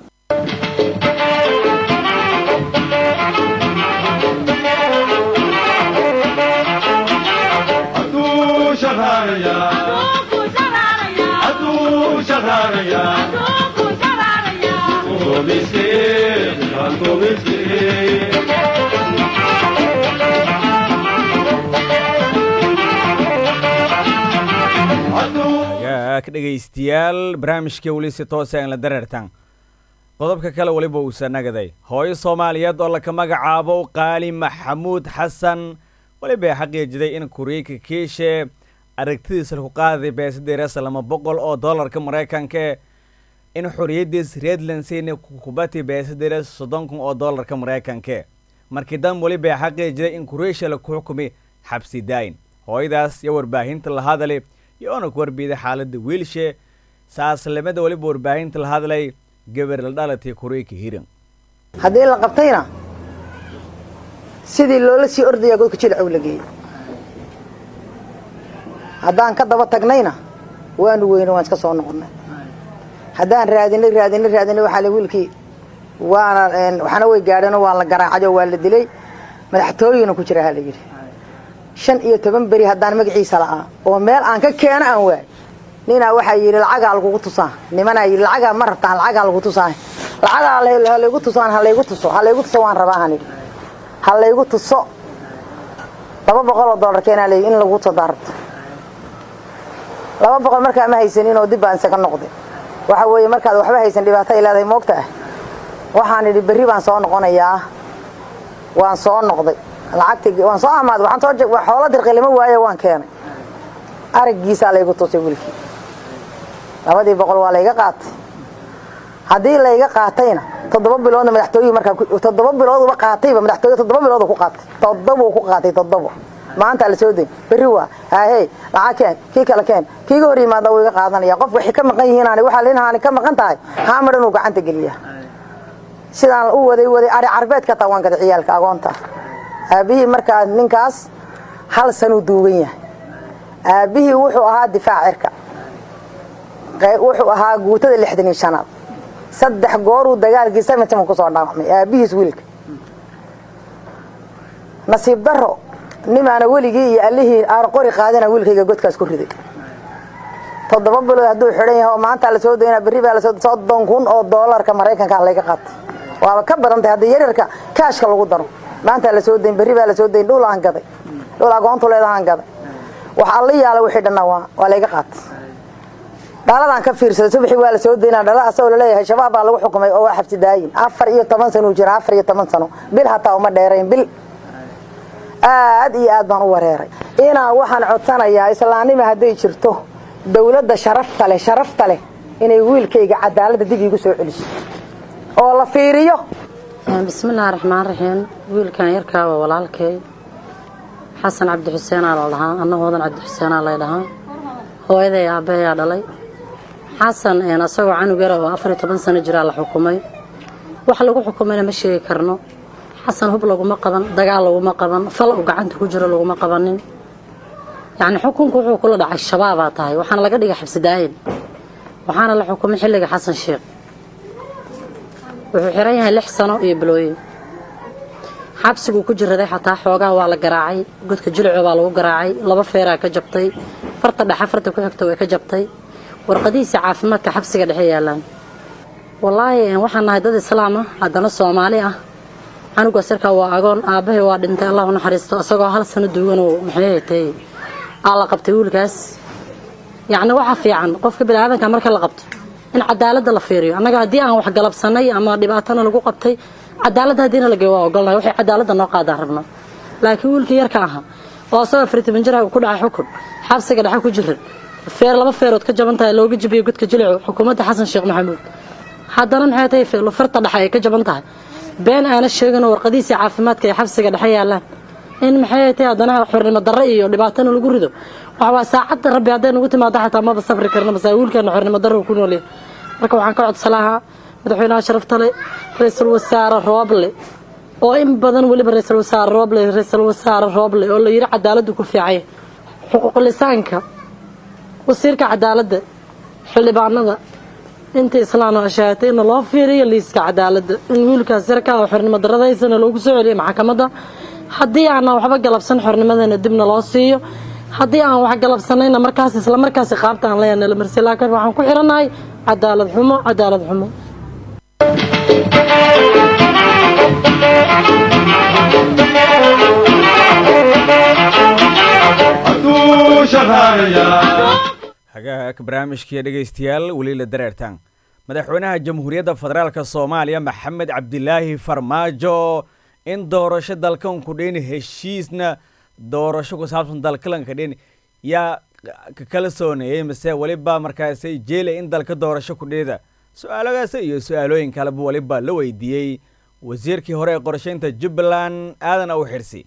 dhegaystayaal barnaamijka weli si toose aan la dareertan qodobka kale weliba uusa nagaday hooyo soomaaliyeed oo laka magacaabo qaali maxamuud xasan weliba xaqiijiday in kuriika kiishe aragtidiisa laku qaaday beesadeerasa lama boqol oo dollarka maraykanka in xoriyadiis redlandsina kubati beesadeeras soddon kun oo dollarka maraykanka markii dan weliba xaqiijiday in kureesha laku xukumi xabsi daayin hooyadaas iyo warbaahinta la hadalay iyo ona ku warbiiday xaaladda wiilshe saaslamada weliba warbaahinta la hadlay gabar la dhalatay kureyka hiran haddii la qabtayna sidii loola sii ordayaa godka jilcow la geeyey haddaan ka daba tagnayna waanu weyne waan iska soo noqonnay haddaan raadinay raadinay raadinay waxaa la wiilkii waana waxna way gaadheenoo waa la garaacayoo waa la dilay madaxtooyina ku jira ha la yidhi shan iyo toban beri haddaan magaciisa la'aa oo meel aan ka keeno aan waay ninaa waxaa yidhi lacagaa lagugu tusaa nimanaa yidhi lacagaa ma rabtaan lacagaa lagu tusaa lacagaa halaygu tusaan halaygu tuso halaygu tuso waan rabaa han idhi ha laygu tuso laba boqol oo dollar keenaa la in lagu tuso daarabto laba boqol markaa ma haysanin oo dib baan isaga noqday waxa weeye markaad waxba haysan dhibaato ay leedahay moogta ah waxaan idhi berri baan soo noqonayaa waan soo noqday lacagti waan soo amaaday waxaan soo xoolo dirqi lama waaye waan keenay araggiisaa laygu tusay wiilkii labadii boqol waa layga qaatay haddii layga qaatayna toddoba biloodna madaxtooyihii markaa toddoba bilooduba qaatayba madaxtooye toddoba biloodu ku qaatay toddobuu ku qaatay toddobo maanta la soo dayn berri waa haahey lacag keen kii kale keen kiiga hor yimaada wuu iga qaadanaya qof waxay ka maqan yihiin ani waxaa linahaani ka maqan tahay haamar inuu gacanta geliya sidaan u waday waday ari carbeed ka tawan kada ciyaalka agoonta aabbihii markaa ninkaas hal sanuu duugan yahay aabbihii wuxuu ahaa difaac cirka wuxuu ahaa guutada lixdan iyo shanaad saddex gooruu dagaalkii semitman kusoo dhaawacmay aabihiis wiilka nasiib daro nimaana weligii iyo allihii aan qori qaadina wiilkayga godkaas ku riday toddoba bilood hadduu xidhan yahay oo maanta lasoo daynaa berri baa lasoo soddon kun oo doolarka maraykanka layga qaatay waaba ka badan tahay haddii yaryarka kaashka lagu daro maanta lasoo dayn berri baa lasoo dayn dhul aan gaday dhul agoontu leedahaan gaday wax alla yaala wixii dhanna waa waa layga qaatay dhaladaan ka fiirsaday subaxii waa lasoo daynaa dhala asagoo laleeyahay shabaab baa lagu xukumay oo waa xabsi daayin afar iyo toban sano uu jira afar iyo toban sano bil hataa uma dheerayn bil aad iyo aad baan u wareeray inaan waxaan codsanayaa islaamnima hadday jirto dawladda sharafta leh sharafta leh inay wiilkayga cadaaladda dib iigu soo celiso oo la fiiriyo bismillaahi raxmaan raxiim wiilkan yarkaa waa walaalkay xasan cabdi xuseenaa la dhahaa anna hoodan cabdi xuseenaa lay dhahaa hooyaday aabbahayaa dhalay xasan asagoo canug yara oo afar iyo toban sano jiraa la xukumay wax lagu xukumayna ma sheegi karno xasan hub laguma qaban dagaal laguma qaban fal u gacanta ku jiro laguma qabanin yacni xukunku wuxuu kula dhacay shabaabaa tahay waxaana laga dhigay xabsidaayin waxaana la xukumay xilliga xasan sheekh wuxuu xiran yahay lix sano iyo bilooyin xabsiguu ku jiraday xataa xoogaa waa la garaacay godka jilico baa lagu garaacay laba feeraa ka jabtay farta dhexe farta ku xigta way ka jabtay warqadihiisa caafimaadka xabsiga dhexe yaalaan wallaahi waxaan nahay dad islaam ah haddana soomaali ah canugaas yarkaa waa agoon aabbahay waa dhintay allah u naxariisto isagoo hal sano duuganoo maxay hatay aa la qabtay wiilkaas yacni waxa fiican qofka biniaadanka marka la qabto in cadaaladda la fiiriyo annaga haddii aan wax galabsanay ama dhibaatana lagu qabtay cadaaladda haddiina la geeyo waa ogolnahay waxay cadaaladda noo qaadaan rabno laakiin wiilkii yarka ahaa oo asagoo afariy jiraha uu ku dhacay xukun xabsiga dhexe ku jiran feer laba feerood ka jaban tahay looga jabiyo godka jilico xukuumadda xasan sheekh maxamuud haddana maxay tahay farta dhexe ay ka jaban tahay been aana sheeginoo warqadihiisii caafimaadka ay xabsiga dhexe yaalaan in maxay tahay haddana xornimo darre iyo dhibaatana lagu rido waxawaa saacadda rabbi hadday nagu timaado xataa maba safri karna mase wiilkeena xornimo darre ku noolyahay marka waxaan ka codsalahaa madaxweynaha sharaftale ra-iisul wasaare rooble oo in badan weliba ra-iisul wasaare rooble ra-iisul wasaare rooble oo la yidhi cadaaladdu ku fiicay xuquuqlisaanka wasiirka cadaaladda xildhibaanada inta islaam ashaatay in loo fiiriyo liiska cadaaladda in wiilkaas yarka oo xornimo daradaysana loogu soo celiyo maxkamadda haddii aanan waxba galabsan xornimadana dibna loo siiyo haddii aan wax galabsanayna markaas isla markaas qaabta aan leeyahay nala marsi laakiin waxaan ku xirannahay cadaalad xumo cadaalad xumo hagaag barnaamijkii dhegaystayaal weli la dareertaan madaxweynaha jamhuuriyadda federaalka soomaaliya maxamed cabdilaahi farmaajo in doorasho dalkan ku dhin heshiisna doorasho ku saabsan dalkalanka dhin yaa ka kala sooneeyey mase weliba markaasay jeelay in dalka doorasho ku dhida su-aaladaas iyo su-aalooyin kaleba weliba la weydiiyey wasiirkii hore ee qorshaynta jubbaland aadan aw xirsi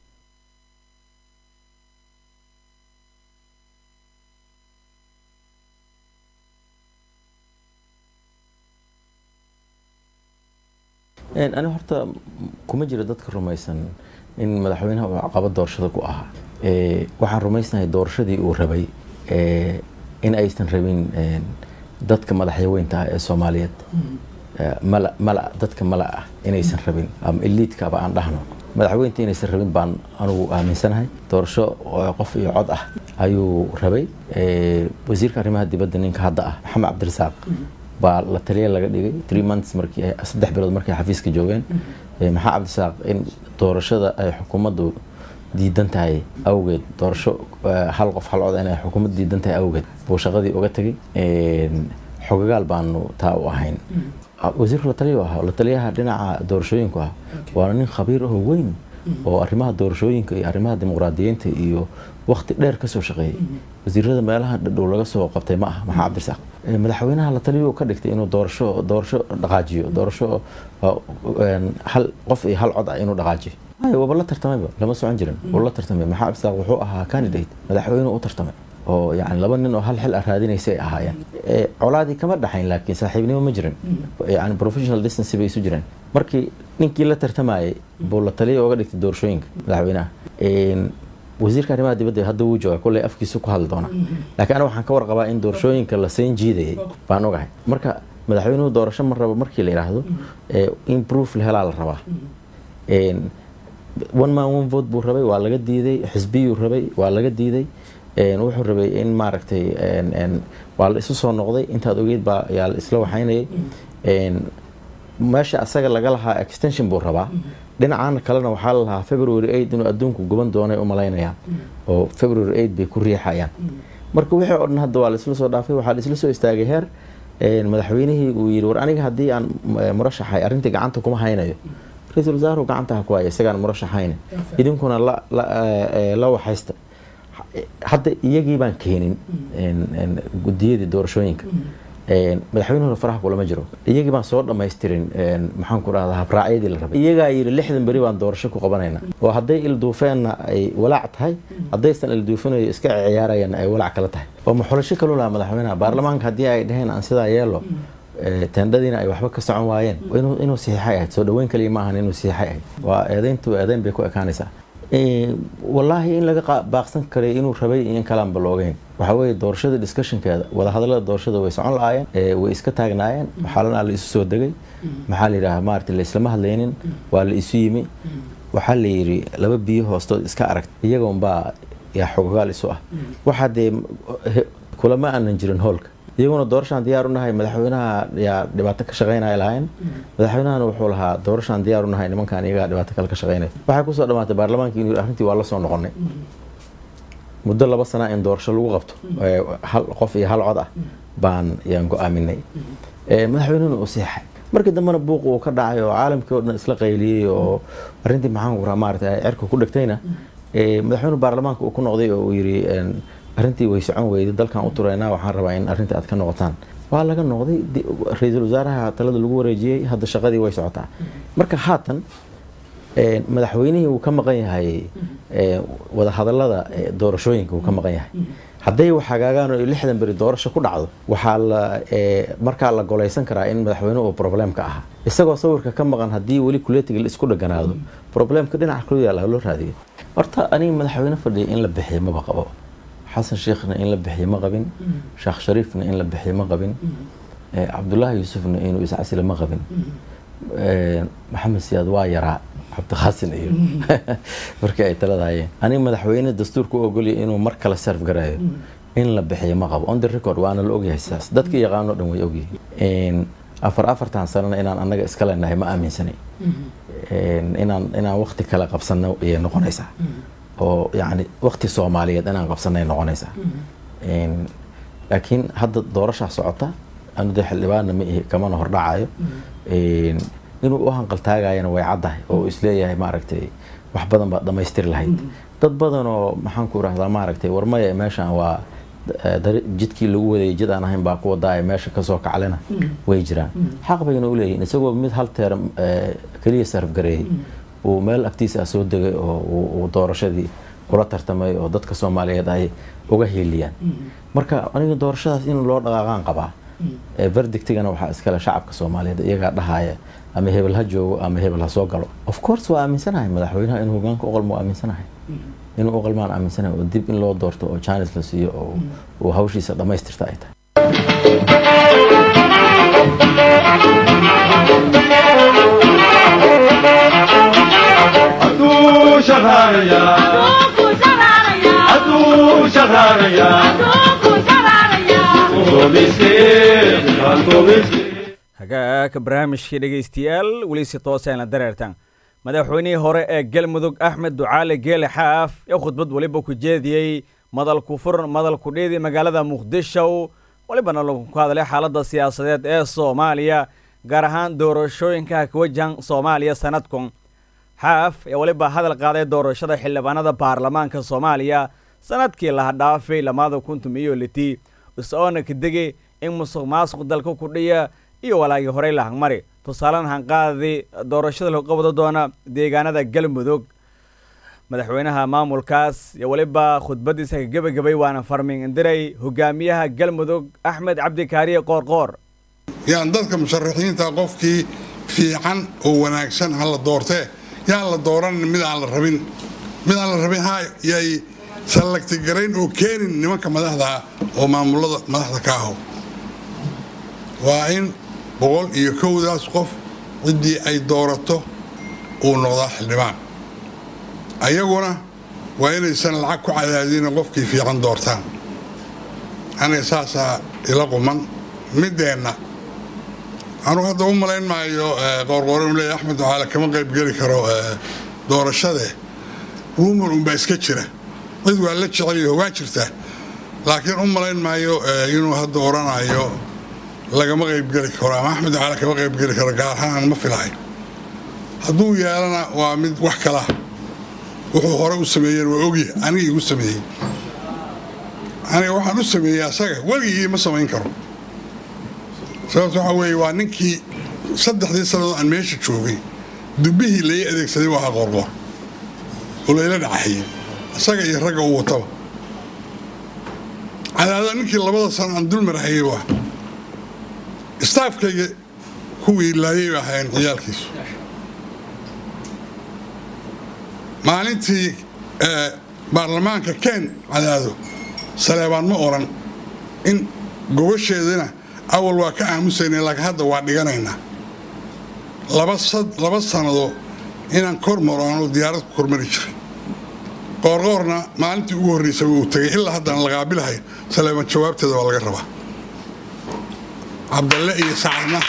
ani horta kuma jiro dadka rumaysan in madaxweynaha uu caqabad doorashada ku ahaa waxaan rumaysnahay doorashadii uu rabay in aysan rabin dadka madaxyaweynta ah ee soomaaliyeed mala mala dadka mala ah inaysan rabin ama eliidkaba aan dhahno madaxweynta inaysan rabin baan anugu aaminsanahay doorasho qof iyo cod ah ayuu rabay wasiirka arrimaha dibadda ninka hadda ah maxamed cabdirasaaq baa la taliya laga dhigay three months markii saddex bilood markay xafiiska joogeen maxaa cabdisaaq in doorashada ay xukuumaddu diidan tahay awgeed doorasho hal qof hal cod inay xukuumaddu diidan tahay awgeed buu shaqadii uga tegay xogagaal baanu taa u ahayn wasiirka la taliya ahaa la taliyaha dhinaca doorashooyinku ah waana nin khabiir ahoo weyn oo arrimaha doorashooyinka iyo arrimaha dimuqraadiyiinta iyo wakti dheer kasoo shaqeeyay wasiirada meelaha dhadhow laga soo qabtay ma aha maxaa cabdirasaaq madaxweynaha la taliyo ka dhigtay inuu doorasho doorasho dhaqaajiyo doorasho hal qof iyo hal cod ah inuu dhaqaajiyo waaba la tartamayba lama socon jirin wuu la tartamay maxaa cabdirasaaq wuxuu ahaa candidate madaxweyne u tartamay oo yani laba nin oo hal xil ah raadinaysa ay ahaayeen colaadii kama dhaxayn laakiin saaxiibnimo ma jirin yani professional distance bay isu jireen markii ninkii la tartamayay buu la taliya uga dhigtay doorashooyinka madaxweynaha wasiirka arrimaha dibadda hadda wuu jooga kulley afkiisu ku hadli doonaa laakiin aniga waxaan ka warqabaa in doorashooyinka la seen jiidayay baan ogahay marka madaxweynuhu doorasho ma rabo markii la yidhaahdo ee, in proof la helaa la rabaa Een, one man one vote buu rabay waa laga diiday xisbiyuu rabay waa laga diiday Een, wuxuu rabay in maaragtay een, een, waa la isu soo noqday intaad ogeyd baa yaa la isla waxaynayay Een, meesha asaga laga lahaa extension buu rabaa dhinacan kalena waxaa la lahaa february 8 inuu adduunku guban doonay u malaynayaan oo february 8 bay ku riixayaan marka wixii oo dhan hadda waa la isla soo dhaafay waxaa la isla soo istaagay heer een, madaxweynihii uu yidhi war aniga haddii aan eh, murashaxay arrintii gacanta kuma haynayo ra-iisul wasaaruhu gacanta ha ku haya isagaan murashaxayna idinkuna la la eh, eh, la waxaysta hadda iyagii baan keenin een, een, gudiyadii doorashooyinka Een, madaxweynuhuna faraha kulama jiro iyagii baan soo dhammaystirin een, maxaan ku rahdaa habraacyadii la rabay iyagaa yidhi lixdan beri baan doorasho ku qabanayna oo hadday ilduufeenna ay walaac tahay haddaysan ilduufinayo iska ciyaarayana ay walaac kala tahay oo maxulasho kalu lahaa madaxweynaha baarlamaanka haddii ay dhaheen aan sidaa yeelo ee, teendhadiina ay waxba ka socon waayeen inuu inuu saxiixay ahayd soo dhaweyn kaliya ma ahan inuu saxiixay ahayd waa eedeyntu eedeyn bay ku ekaanaysaa Ee, wallaahi in laga qa- baaqsan karay inuu rabay iyo in kalaanba loogeyn waxaa weeye doorashada discussionkeeda wadahadallada doorashada way socon lahaayeen ee, way iska taagnaayeen xaalanaa la isu soo degay maxaa la yidhaha maarata la islama hadlaynin waa la isu yimi waxaa la yidhi laba biyo hoostood iska aragt iyagoonbaa yaa xogogaal isu ah waxaa dee he- kulama aanan jirin hoolka iyaguna doorashaan diyaar u nahay madaxweynaha yaa dhibaato ka shaqaynaya lahayn madaxweynahana wuxuu lahaa doorashaan diyaar u nahay nimankan iyagaa dhibaato kale ka shaqaynaya waxay kusoo dhamaatay baarlamaankii inuu arrintii waa la soo noqonay muddo laba sana in doorasho lagu qabto ee, hal qof iyo hal cod ah baan yaan go-aaminay Ee, madaxweynuhuna uu seexay markii dambena buuq uu ka dhacay oo caalamkii oo dhan isla qayliyey oo arrintii maxaan ku rahaa maarata cerka ku dhegtayna ee, madaxweynuhu baarlamaanka uu ku noqday oo uu yidhi een, arrintii way socon weyday dalkan u turaynaa waxaan rabaa in arrintii aad ka noqotaan waa laga noqday di- ra-iisul wasaaraha talada lagu wareejiyey hadda shaqadii way socotaa marka haatan een, madaxweynihii uu ka maqan yahay ee, wadahadallada ee, doorashooyinka uu ka maqan yahay hadday wax hagaagaan oo lixdan beri doorasho ku dhacdo waxaa la ee, markaa la golaysan karaa in madaxweynuhu uu problemka ahaa isagoo sawirka ka maqan haddii weli kuletiga la isku dheganaado problemka dhinaca kulu yaala loo raadiyo horta aniga madaxweyne fadhiya in la bixiyo maba qabo xasan sheekhna in la bixiyo ma qabin sheekh shariifna in la bixiyo ma qabin ee, cabdullaahi yuusufna inuu iscasile ma qabin Ee, maxamed siyaad waa yaraa cabdiqaasin iyo markii ay taladahayeen aniga madaxweyne dastuurka u ogolya inuu mar kale serf garaayo in la bixiyo ma qabo on the record waana la ogyahay sidaas dadka yaqaano dhan way ogyihiin afar afartan sanana inaan annaga iska leenahay ma aaminsanay Een, inaan inaan waqti kale qabsano ayay noqonaysaa oo yacni waqti soomaaliyeed inaan qabsanay noqonaysaa Een, laakiin hadda doorashaa socota anu dee xildhibaanna ma ihi kamana hordhacayo Een, inuu u hanqaltaagayana way caddahay oo uu isleeyahay maaragtay wax badan baad dhammaystiri lahayd dad badan oo maxaan ku rahdaa maaragtay warmaya meeshan waa eh, dari- jidkii lagu wadayay jid aan ahayn baa ku wadaaya meesha kasoo kaclena way jiraan xaq bayna u leeyihin isagoo mid hal teer eh, keliya sarf gareeyey uu meel agtiisa ah soo degay oo uu- uu doorashadii kula tartamay oo dadka soomaaliyeed ay uga hiiliyaan marka aniga doorashadaas in loo dhaqaaqaan qabaa ee verdictigana waxaa iskale shacabka soomaaliyeed iyagaa dhahaya ama hebel ha joogo ama hebel ha soo galo of course waa aaminsanahay madaxweynaha inuu hogaanka u qalmo waa aaminsanahay inuu u qalmaan aaminsanahay oo dib in loo doorto oo jaanis la siiyo oo uu hawshiisa dhammaystirta ay tahay Atu shaharaya, atu shaharaya, atu miskin, atu miskin. hagaaka barnaamijkii dhegaystayaal weli si tooseen la dareertaan madaxweynihii hore ee galmudug axmed ducaale geele xaaf ee khudbad weliba ku jeediyey madalku furan madalku dheedi magaalada muqdisho welibana lagu ku hadlay xaaladda siyaasadeed ee soomaaliya gaar ahaan doorashooyinka ka wajahan soomaaliya sanadkun xaaf ee weliba hadal qaaday doorashada xildhibaanada baarlamaanka soomaaliya sanadkii laha dhaafay lamaada kuntum iyo litii is-oona ka degay in musuq maasuq dalka kudhiya iyo walaagii horey la hangmari tusaalen hanqaadii doorashada lagu qabado doona deegaanada galmudug madaxweynaha maamulkaas iyo weliba khudbadiisa ka gebagabay waana farming indiray hogaamiyaha galmudug axmed cabdikaariye qoorqoor yaan dadka musharaxiinta qofkii fiican oo wanaagsan ha la doortee yaan la dooran mid aan la rabin mid aan la rabin ha yay sallagtigarayn oo keenin nimanka madaxda ah oo maamulada madaxda ka aho waa in boqol iyo kowdaas qof ciddii ay doorato uu noqdaa xildhibaan ayaguna waa inaysan lacag ku cadaadina qofkii fiican doortaan aniga saasaa ila quman middeenna anugu hadda u malayn maayo qoorqoore uu leeyahy axmed waxaale kama qayb geli karo doorashade rumor unbaa iska jira cid waa la jeceliyo waa jirtaa laakiin u malayn maayo inuu hadda oranayo lagama qaybgeli karo ama axmed waxaale kama qaybgeli karo gaar ahaan ma filahay hadduu yeelana waa mid wax kala wuxuu hore u sameeyeen waa ogya aniga igu sameeyey aniga waxaan u sameeyey asaga weligii ma samayn karo sababta waxaa weeye waa ninkii saddexdii sannadood aan meesha joogay dubbihii lai adeegsaday waa qoorqoor oo layla dhacaxiyey isaga iyo ragga u wataba cadaada ninkii labada sano aan dulmarhayay waa istaafkayga kuwii laayay ba ahaayeen ciyaalkiisu maalintii baarlamaanka ken cadaado saleebaan ma oran in gobasheedana awal waa ka aamusayna laakiin hadda waa dhiganaynaa laba sannado inaan kor maro aanu diyaarad ku kormari jiray qoorqoorna maalintii ugu horreysaba uu tegay ilaa haddaan la qaabilahay saleebaan jawaabteeda waa laga rabaa cabdalle iyo sacadna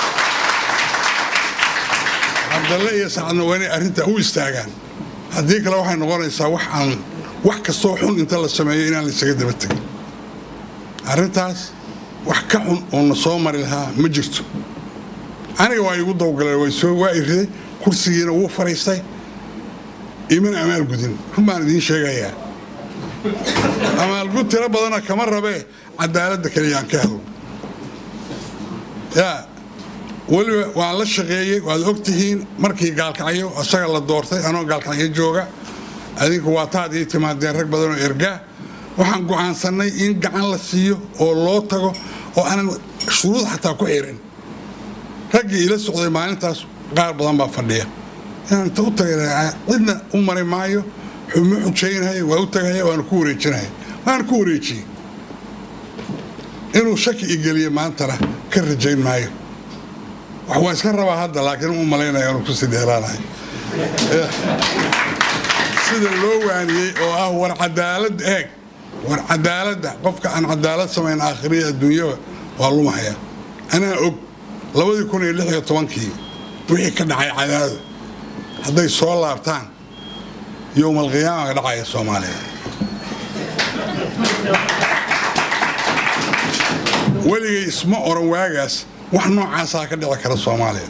cabdalle iyo sacadna waa inay arrintaa u istaagaan haddii kale waxay noqonaysaa wax aan wax kastoo xun inta la sameeyo inaan laysaga daba tegin arrintaas wax ka xun oona soo mari lahaa ma jirto aniga waa igu dawgaleen waa i riday kursigiina wuu fadhiistay iman amaalgudin run baan idiin sheegayaa amaalgud tiro badana kama rabee cadaaladda keliyaan ka helo yaa weliba waan la shaqeeyey waad ogtihiin markii gaalkacyo isaga la doortay anoo gaalkacyo jooga adinku waa taad ii timaadeen rag badanoo ergaa waxaan go'aansannay in gacan la siiyo oo loo tago oo aanan shuruud xataa ku xirin raggii ila socday maalintaas qaar badan baa fadhiya inaan inta u tagay cidna u mari maayo xuma xujaynaya waa u tagaya waana ku wareejinaya waana ku wareejiyey inuu shaki igeliye maantana ka rajayn maayo wax waan iska rabaa hadda laakiin u malaynaya inuu kusii dheeraanayo sida loo waaniyey oo ah war cadaalad eeg war cadaaladda qofka aan cadaalad samayn aakhiriya adduunyaba waa lumahaya anaa og labadii kun iyo lix iyo tobankii wixii ka dhacay cadaado hadday soo laabtaan yowmalqiyaama ka dhacaya soomaaliya weligay isma oran waagaas wax noocaasaa ka dhici kara soomaaliya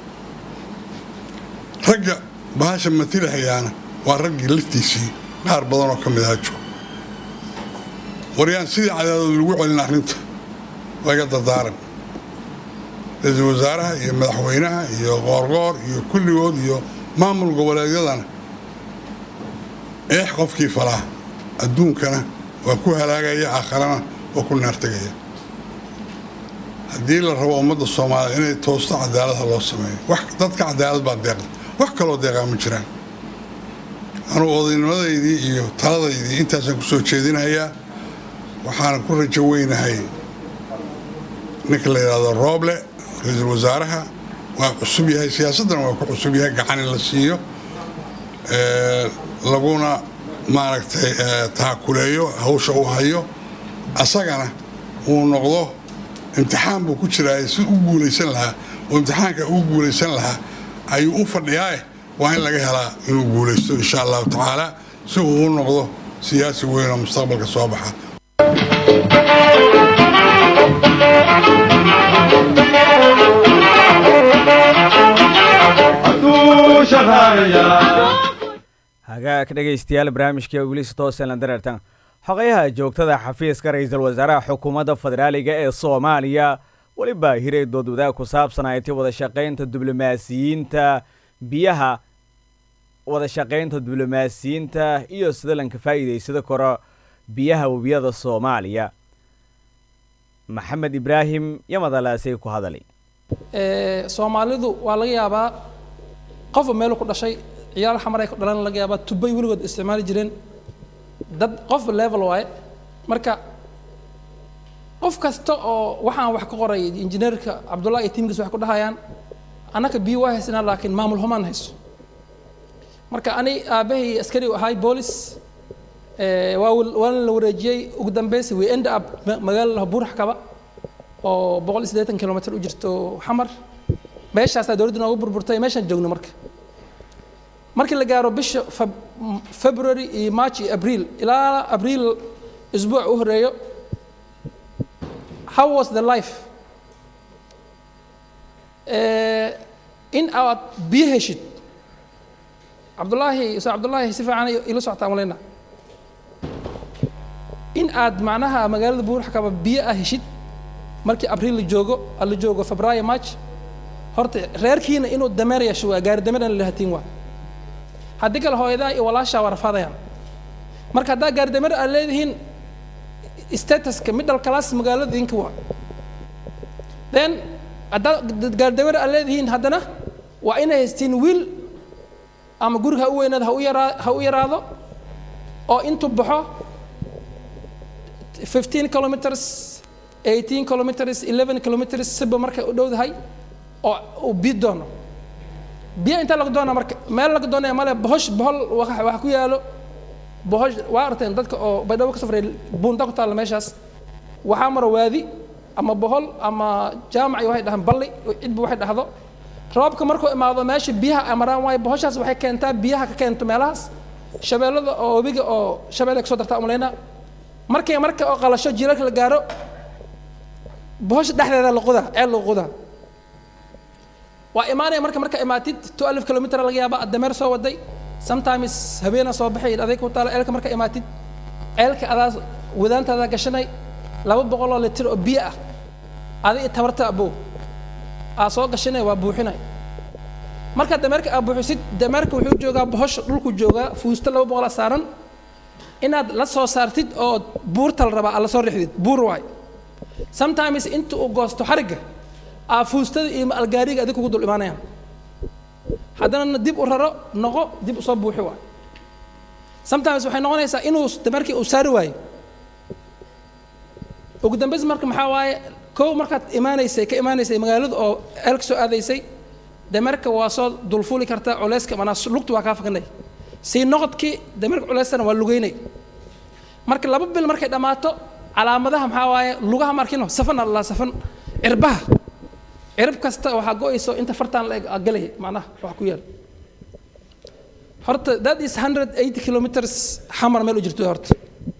ragga bahasha matilahayaana waa raggii laftiisii qaar badanoo ka mid aha joog waryaan sidii cadaadood lagu celin arrinta waa iga dardaaran ra-iisul wasaaraha iyo madaxweynaha iyo qoorqoor iyo kulligood iyo maamul goboleedyadana eex qofkii falaa adduunkana waa ku halaagaya aakharana waa ku naartegaya haddii la rabo ummadda soomaaliya inay toosto cadaaladha loo sameeyo wax dadka cadaalad baa deeqda wax kaloo deeqaa ma jiraan anugu odaynimadaydii iyo taladaydii intaasaan ku soo jeedinayaa waxaana ku rajo weynahay ninka la yidhaahdo rooble ra-iisul wasaaraha waa cusub yahay siyaasaddana waa ku cusub yahay gacan in la siiyo laguna maaragtay taakuleeyo hawsha uu hayo asagana uu noqdo imtixaan buu ku jiraay si u guulaysan lahaa oo imtixaanka u guulaysan lahaa ayuu u fadhiyaa waa in laga helaa inuu guulaysto insha allahu tacaala si uu u noqdo siyaasi weyn oo mustaqbalka soo baxa hagaag dhegaystayaal barnaamijka wilis tooselan dareertan xogayaha joogtada xafiiska ra-iisul wasaaraha xukuumadda federaaliga ee soomaaliya weliba hiray dood wadaag ku saabsan aytay wada shaqaynta diblomaasiyiinta biyaha wada shaqaynta diblomaasiyiinta iyo sida lanka faa'iidaysada karo biyaha webiyada soomaaliya maxamed ibraahim yamadalaasay ku hadalay soomaalidu waa laga yaabaa qofba meelu ku dhashay ciyaal xamar ay ku dhalan laga yaabaa tubay weligood isticmaali jireen dad qofba level waaye marka qof kasta oo waxaan wax ka qoray injineerka cabdullahi iyo tiimkiis waxay ku dhahayaan annaka biyo waa haysanaa laakiin maamul xumaan hayso marka ani aabbahay askari u ahay boolis eh, waa wal- waana la wareejiyey ugu dambeysi we end up ma- magaalada buurax kaba oo boqol iyo siddeetan kilomitr u jirto xamar meeshaasaa dowladda noogu burburtay meeshaan joogno marka markii la gaaro bisha Feb- m- february iyo march iyo abriil ilaa abriil isbuuc u horeeyo how was the life Eh, in aad biyo heshid cabdullaahi ustaad cabdullaahi si fiican ila socotaa maleyna in aad macnaha magaalada buuraxkaba biyo ah heshid markii abriil la joogo la joogo febraayo march horta reerkiina inuu dameer yeesho waa gaari dameerna lahatiin waa haddii kale hooyadaa iyo walaashaa waa rafaadayaan marka haddaa gaari dameer aad leedihiin statuska middle class magaalada idinka waa then haddaa gaari dameer aad leedihiin haddana waa inay haystiin wiil ama guriga ha u weynaado ha u yaraa ha u yaraado oo intuu baxo 15 kilometers 18 kilometers 11 kilometers siba markay u dhowdahay oo uu biyo doono biyo inta laga doona marka meel laga doonaya male bohosh bohol waxa waxa ku yaalo bohosh waa arteen dadka oo baydhabo ka safray buunda ku taalla meeshaas waxaa maro waadi ama bohol ama jaamac iyo waxay dhahaan balli cidba waxay dhahdo roobka markuu imaado meesha biyaha ay maraan waayo bohoshaas waxay keentaa biyaha ka keento meelahaas shabeellada oo webiga oo shabeelle kasoo dartaa umaleyna markay marka oo qalasho jiilalka la gaaro bohosha dhexdeeda la qodaa ceel lagu qodaa waa imaanaya marka marka imaatid two alif kilomitr laga yaaba dameer soo waday sometimes habeena soo baxay aday ku taala ceelka marka imaatid ceelka adaa wadaantaada gashanay laba boqol oo litir oo biyo ah adi tabarta abow aa soo gashanay waa buuxinay marka dameerka aa buuxisid dameerka wuxuu joogaa bohosha dhulku joogaa fuusto laba boqol a saaran inaad la soo saartid oo buurta la rabaa aad la soo rixdid buur waay sometimes inta uu goosto xarigga aa fuustada iyo algaariga adig kugu dul imaanayaan haddana dib u raro noqo dib usoo buuxi waay sometimes waxay noqonaysaa inuu dameerkii uu saari waayo ugu dambays marka maxaa waaye kow markaad imaanaysay ka imaanaysay magaalada oo eelka soo aadaysay dameerka waa soo dulfuuli kartaa culeyska manaa lugta waa kaa fakanay sii noqodkii dameerka culeystana waa lugeynay marka laba bil markay dhammaato calaamadaha maxaa waaye lugaha markino safan alla safan cirbaha cirib kasta waxaa go-ayso inta fartaan la eg aa galaya macnaha wax ku yaal horta that is 180 kilometers xamar meel u jirto horta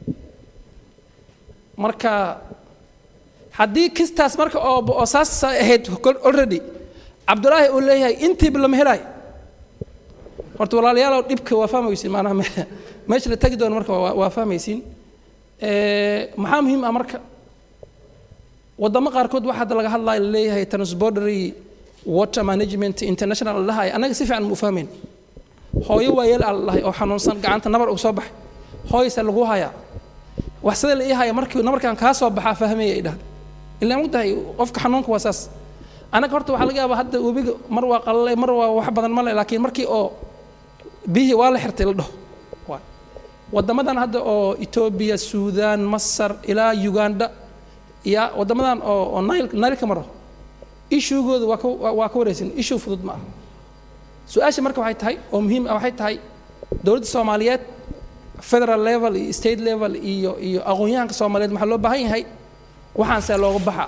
marka haddii kistaas marka oo oo saas ahayd already cabdulaahi uu leeyahay intiiba lama helaayo horta walaalayaalow dhibka waa fahmaysiin maanaha me- meesha la tegi doono marka waa waa fahmaysiin maxaa muhiim ah marka wadamo qaarkood waxaa hadda laga hadlaya laleeyahay transbordery water management international la dhahay annaga si fiican ma u fahmayn hooyo waa yeel aa la dhahay oo xanuunsan gacanta nabar uu soo baxay hooyase lagu hayaa wax sida la ii haya markii nabarkan kaa soo baxaa fahmaya ay dhahda ilaa mogtahay qofka xanuunka waa saas annaga horta waxaa laga yaabaa hadda webiga mar waa qalalay mar waa wax badan male laakiin markii oo biyihii waa la xirtay la dhaho Waay. wadamadan hadda oo etoobiya suudaan masar ilaa uganda ya wadamadan oo oo nile nileka maro ishuugooda waa ka waa- waa ka wareysin ishuu fudud ma aha su-aasha marka waxay tahay oo muhiim ah waxay tahay dowladda soomaaliyeed federal level iyo state level iyo iyo aqoon-yahanka soomaaliyeed waxaa loo baahan yahay waxaan see looga baxa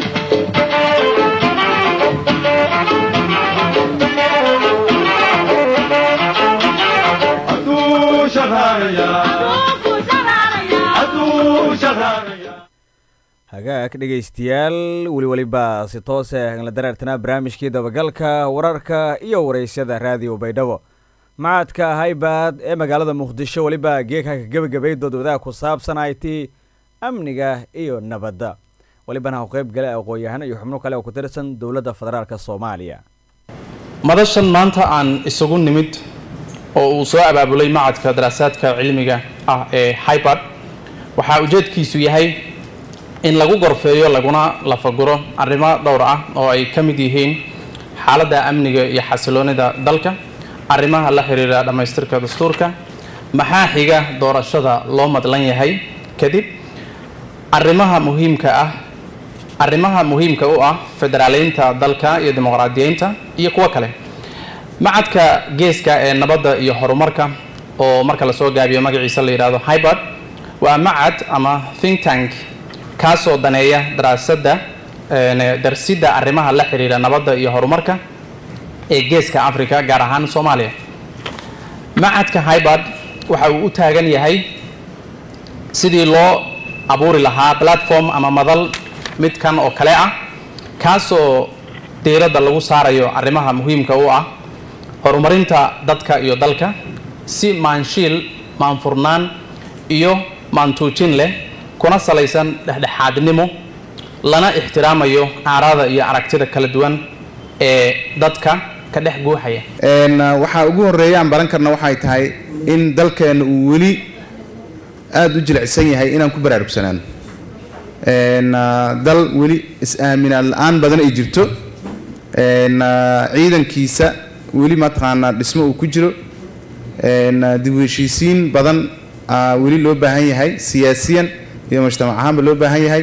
hadduu shaqaalayaa hadduu shaqaalayaa hagaag dhegaystayaal weli weliba si toose la dareertanaa barnaamijkii dabagalka wararka iyo waraysyada raadiyo baydhabo macadka haybad ee magaalada muqdisho weliba geekaka gebagabay doodwadaha ku saabsan it amniga iyo nabadda welibana u qayb gale aqoon-yahano iyo xubno kale oo ku tirsan dowladda federaalk soomaaliya madashan maanta aan isugu nimid oo uu soo abaabulay macadka daraasaadka cilmiga ah ee hybad waxaa ujeedkiisu yahay in lagu gorfeeyo laguna lafaguro arrimo dhowr ah oo ay ka mid yihiin xaaladda amniga iyo xasiloonida dalka arrimaha la xiriira dhammaystirka dastuurka maxaa xiga doorashada loo madlan yahay kadib arrimaha muhiimka ah arrimaha muhiimka u ah federaaleynta dalka iyo dimuqraadiyeynta iyo kuwo kale macadka geeska ee nabadda iyo horumarka oo marka lasoo gaabiyo magaciisa la yidhahdo hybard waa macad ama think tank kaasoo daneeya daraasadda darsidda arrimaha la xiriira nabadda iyo horumarka ee geeska africa gaar ahaan soomaaliya macadka hybard waxa uu u taagan yahay sidii loo abuuri lahaa platform ama madal midkan oo kale ah kaasoo diiradda lagu saarayo arrimaha muhiimka u ah horumarinta dadka iyo dalka si maanshiil maanfurnaan iyo maantuujin leh kuna salaysan dhexdhexaadnimo lana ixtiraamayo aaraada iyo aragtida kala duwan ee dadka ka dhex guuxaya waxaa ugu horeeya aan baran karna waxay tahay in dalkeenna uu weli aada u jilicsan yahay inaan ku baraarugsanaan dal weli is-aaminaad la-aan badan ay jirto ciidankiisa weli mataqaanaa dhismo uu ku jiro dib u heshiisiin badan weli loo baahan yahay siyaasiyan iyo mujtamac ahaanba loo baahan yahay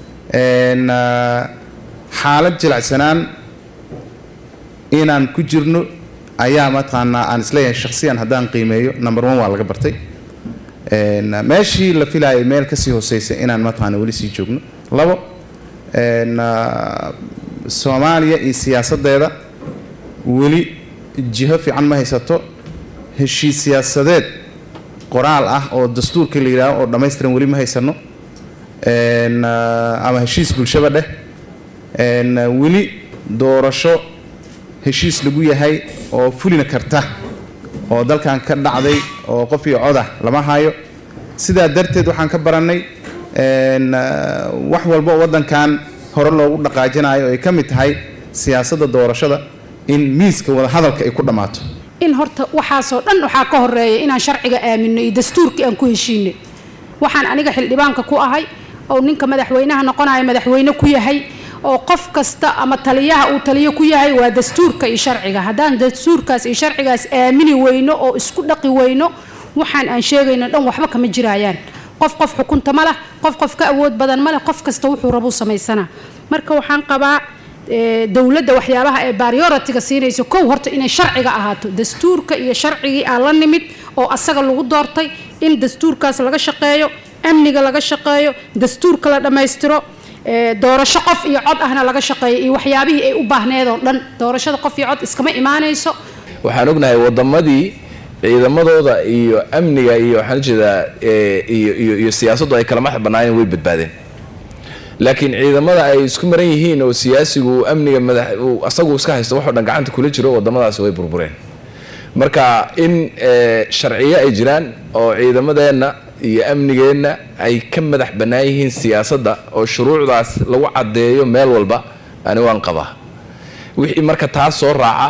xaalad jilicsanaan inaan ku jirno ayaa mataqaanaa aan isleeyahay shakhsiyan haddaan qiimeeyo number one waa laga bartay meeshii la filaayay meel kasii hooseysa inaan mataqaana weli sii joogno labo soomaaliya iyo siyaasaddeeda weli jiho fiican ma haysato heshiis siyaasadeed qoraal ah oo dastuurkii la yidhaaho oo dhammaystiran weli ma haysano ama heshiis bulshaba dheh weli doorasho heshiis lagu yahay oo fulina karta oo dalkan ka dhacday oo qof iyo codah lama hayo sidaa darteed waxaan ka barannay wax walba oo waddankan hore loogu dhaqaajinayo ay ka mid tahay siyaasadda doorashada in miiska wadahadalka ay ku dhammaato in horta waxaasoo dhan waxaa ka horeeya inaan sharciga aamino iyo dastuurkii aan ku heshiinay waxaan aniga xildhibaanka ku ahay oo ninka madaxweynaha noqonaya madaxweyne ku yahay oo qof kasta ama taliyaha uu taliyo ku yahay waa dastuurka iyo sharciga haddaan dastuurkaas iyo sharcigaas aamini weyno oo isku dhaqi weyno waxaan aan sheegayno dhan waxba kama jirayaan qof qof xukunta ma leh qof qof ka awood badan ma leh qof kasta wuxuu rabuu samaysanaa marka waxaan qabaa dowladda waxyaabaha ee baarioratiga siinayso kow horta inay sharciga ahaato dastuurka iyo sharcigii aan la nimid oo asaga lagu doortay in dastuurkaas laga shaqeeyo amniga laga shaqeeyo dastuurka la dhammaystiro doorasho qof iyo cod ahna laga shaqeeyo iyo waxyaabihii ay u baahneed oo dhan doorashada qof iyo cod iskama imaanayso waxaan ognahay wadamadii ciidamadooda iyo amniga iyo waxaan ujeedaa iyo iyo iyo siyaasaddu ay kala madax bannaayeen way badbaadeen laakiin ciidamada ay isku maran yihiin oo siyaasigu amniga madax asagu iska haysto waxoo dhan gacanta kula jiro wadamadaasi way burbureen marka in sharciyo ay jiraan oo ciidamadeenna iyo amnigeenna ay ka madax bannaan yihiin siyaasadda oo shuruucdaas lagu caddeeyo meel walba ani waan qabaa wixii marka taas soo raaca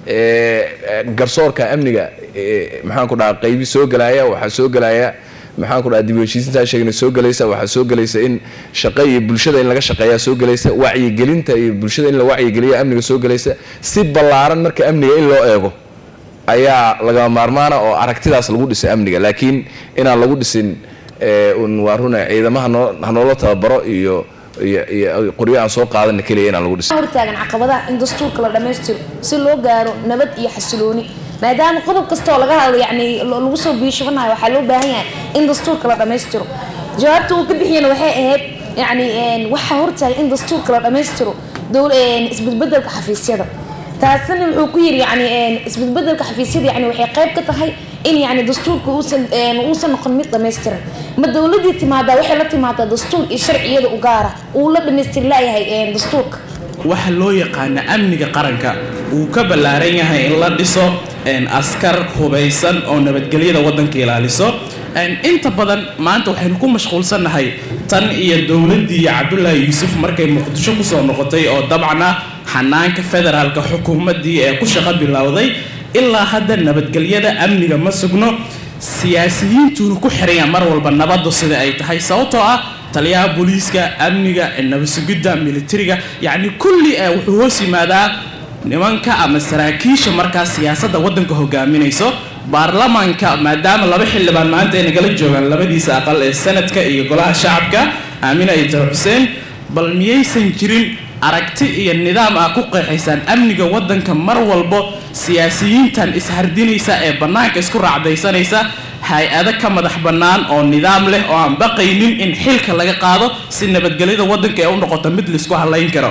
garsoorka amniga maxaan ku dhaha qaybi soo gelaya waxaa soo gelaya maxaan ku dhaha dib u heshiisintaa sheegna soo gelaysa waxaa soo gelaysa in shaqo iyo bulshada in laga shaqeeyaa soo gelaysa wacyigelinta iyo bulshada in la wacyigeliya amniga soo gelaysa si ballaaran marka amniga in loo eego ayaa lagama maarmaana oo aragtidaas lagu dhisay amniga laakiin inaan lagu dhisin un waa runa ciidama hanoo hanoola tababaro iyo iyo iyo qoryo aan soo qaadana keliya inaan lagu dhisin hortaagan caqabadaha in dastuurka la dhammaystiro si loo gaaro nabad iyo xasilooni maadaama qodob kasta oo laga hadlo yani lagu soo biishubanayo waxaa loo baahan yahay in dastuurka la dhammaystiro jawaabta uu ka bixiyana waxay ahayd yani waxaa hortaagan in dastuurka la dhammaystiro isbedbedelka xafiisyada taasina wuxuu ku yiri yani isbedbedelka xafiisyada yani waxay qayb ka tahay in yani dastuurka uusan uusan noqon mid dhammaystiran ma dowladii timaadaa waxay la timaadaa dastuur iyo sharciyada u gaara uu la dhammaystiri layahay dastuurka waxa loo yaqaana amniga qaranka uu ka ballaaran yahay in la dhiso askar hubaysan oo nabadgelyada waddanka ilaaliso inta badan maanta waxaynu ku mashquulsannahay tan iyo dowladdii cabdulaahi yuusuf markay muqdisho kusoo noqotay oo dabcan ah xanaanka federaalka xukuumaddii ee ku shaqo bilowday ilaa hadda nabadgelyada amniga ma sugno siyaasiyiintuuna ku xiraya mar walba nabaddu sida ay tahay sababtoo ah taliyaha booliiska amniga nabadsugidda militariga yacni kulli wuxuu hoos yimaadaa nimanka ama saraakiisha markaas siyaasadda waddanka hogaaminayso baarlamaanka maadaama laba xildhibaan maanta ay nagala joogaan labadiisa aqal ee sanadka iyo golaha shacabka aamina itar xuseen bal miyaysan jirin aragti iyo nidaam ah ku qeexaysaan amniga waddanka mar walbo siyaasiyiintan ishardinaysa ee bannaanka isku raacdaysanaysa hay-ado ka madax bannaan oo nidaam leh oo aan baqaynin in xilka laga qaado si nabadgelyada waddanka ee u noqoto mid laisku halayn karo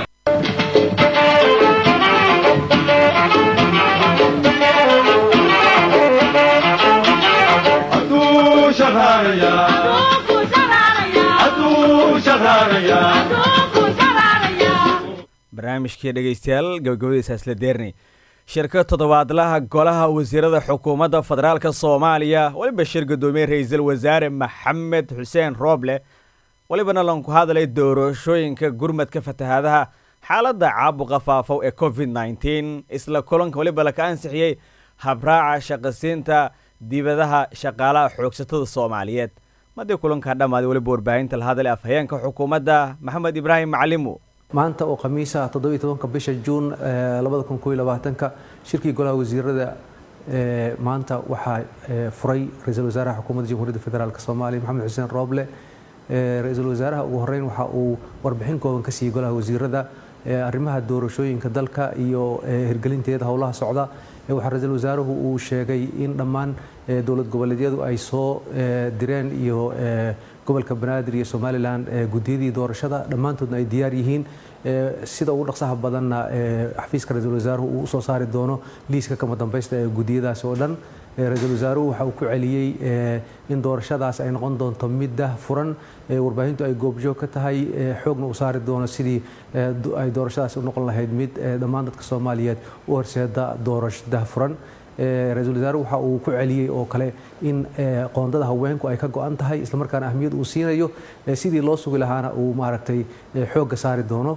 Adu shaharaya. Adu shaharaya. barnaamijkii dhegaystayaal gabagabadiisa isla deernay shirka toddobaadlaha golaha wasiirada xukuumadda federaalka soomaaliya weliba shir guddoomiye ra-iisul wasaare maxamed xuseen rooble welibana lanku hadlay doorashooyinka gurmadka fatahaadaha xaaladda caabuqa faafow ee covid nneteen isla kulanka weliba laka ansixiyey habraaca shaqasiinta dibadaha shaqaalaha xoogsatada soomaaliyeed madii kulankaa dhammaaday weliba warbaahinta la hadlay afhayeenka xukuumadda maxamed ibraahim macalimu maanta oo khamiisa toddobiyo tobanka bisha juun labada kun koob iyo labaatanka shirkii golaha wasiirada maanta waxaa furay ra-iisul wasaaraha xukuumadda jamhuuriyadda federaalk soomaaliya maxamed xuseen rooble ra-iisul wasaaraha ugu horeyn waxa uu warbixin kooban ka siiyey golaha wasiirada arrimaha doorashooyinka dalka iyo hirgelinteeda howlaha socda waxaa ra-iisul wasaaruhu uu sheegay in dhammaan dowlad goboleedyadu ay soo direen iyo gobolka banaadir iyo somalilan gudiyadii doorashada dhammaantoodna ay diyaar yihiin sida ugu dhaqsaha badanna xafiiska ra-iisul wasaaruhu uu usoo saari doono liiska kama dambaysta ee gudiyadaas oo dhan ra-iisul wasaaruhu waxa uu ku celiyey in doorashadaas ay noqon doonto mid dah furan warbaahintu ay goobjoog ka tahay xoogna uu saari doono sidii ay doorashadaas u noqon lahayd mid dhammaan dadka soomaaliyeed u horseeda doorasho dah furan ra-iisul wasaaruhu waxa uu ku celiyey oo kale in qoondada haweenku ay ka go-an tahay islamarkaana ahmiyad uu siinayo sidii loo sugi lahaana uu maaragtay xoogga saari doono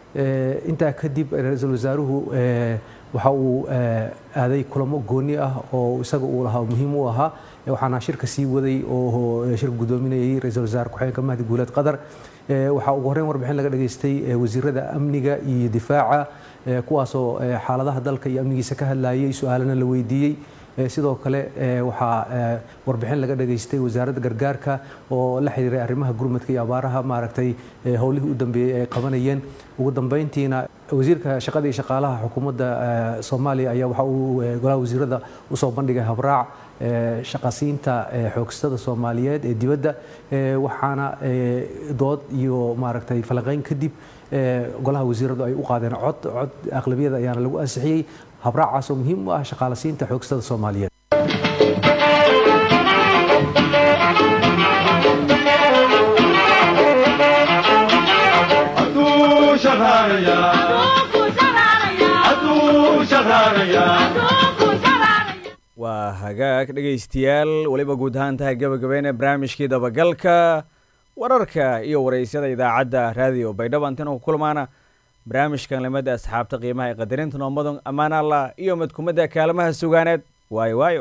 intaa kadib ra-iisul wasaaruhu waxa uu aaday kulamo gooni ah oo isaga uu lahaa muhiim u ahaa waxaana shirka sii waday oo shirka guddoominayay ra-iisul wasaare ku-xigeenka mahdi guuleed qadar waxaa ugu horreyn warbixin laga dhageystay wasiirada amniga iyo difaaca kuwaasoo xaaladaha dalka iyo amnigiisa ka hadlayay su-aalana la weydiiyey sidoo kale waxaa warbixin laga dhageystay wasaaradda gargaarka oo la xiriiray arrimaha gurmadka iyo abaaraha maaragtay howlihii u dambeeyey ay qabanayeen ugu dambeyntiina wasiirka shaqada iyo shaqaalaha xukuumadda soomaaliya ayaa waxa uu golaha wasiirada usoo bandhigay habraac shaqasiinta xoogstada soomaaliyeed ee dibadda waxaana dood iyo maaragtay falanqeyn kadib golaha wasiiradu ay u qaadeen cod cod aqlabiyada ayaana lagu ansixiyey habraacaasoo muhiim u ah shaqaalasiinta xoogstada soomaaliyeed Adu shaharaya. Adu shaharaya. waa hagaag dhegaystayaal weliba guud ahaan tahay gabagabeene barnaamijkii dabagalka wararka iyo waraysyada idaacadda raadiyo baydhabo intan ku kulmaana barnaamijkan limada asxaabta qiimaha ee qadarinta noomadan ammaan allah iyo madkumadda kaalmaha sugaaneed waayo waayo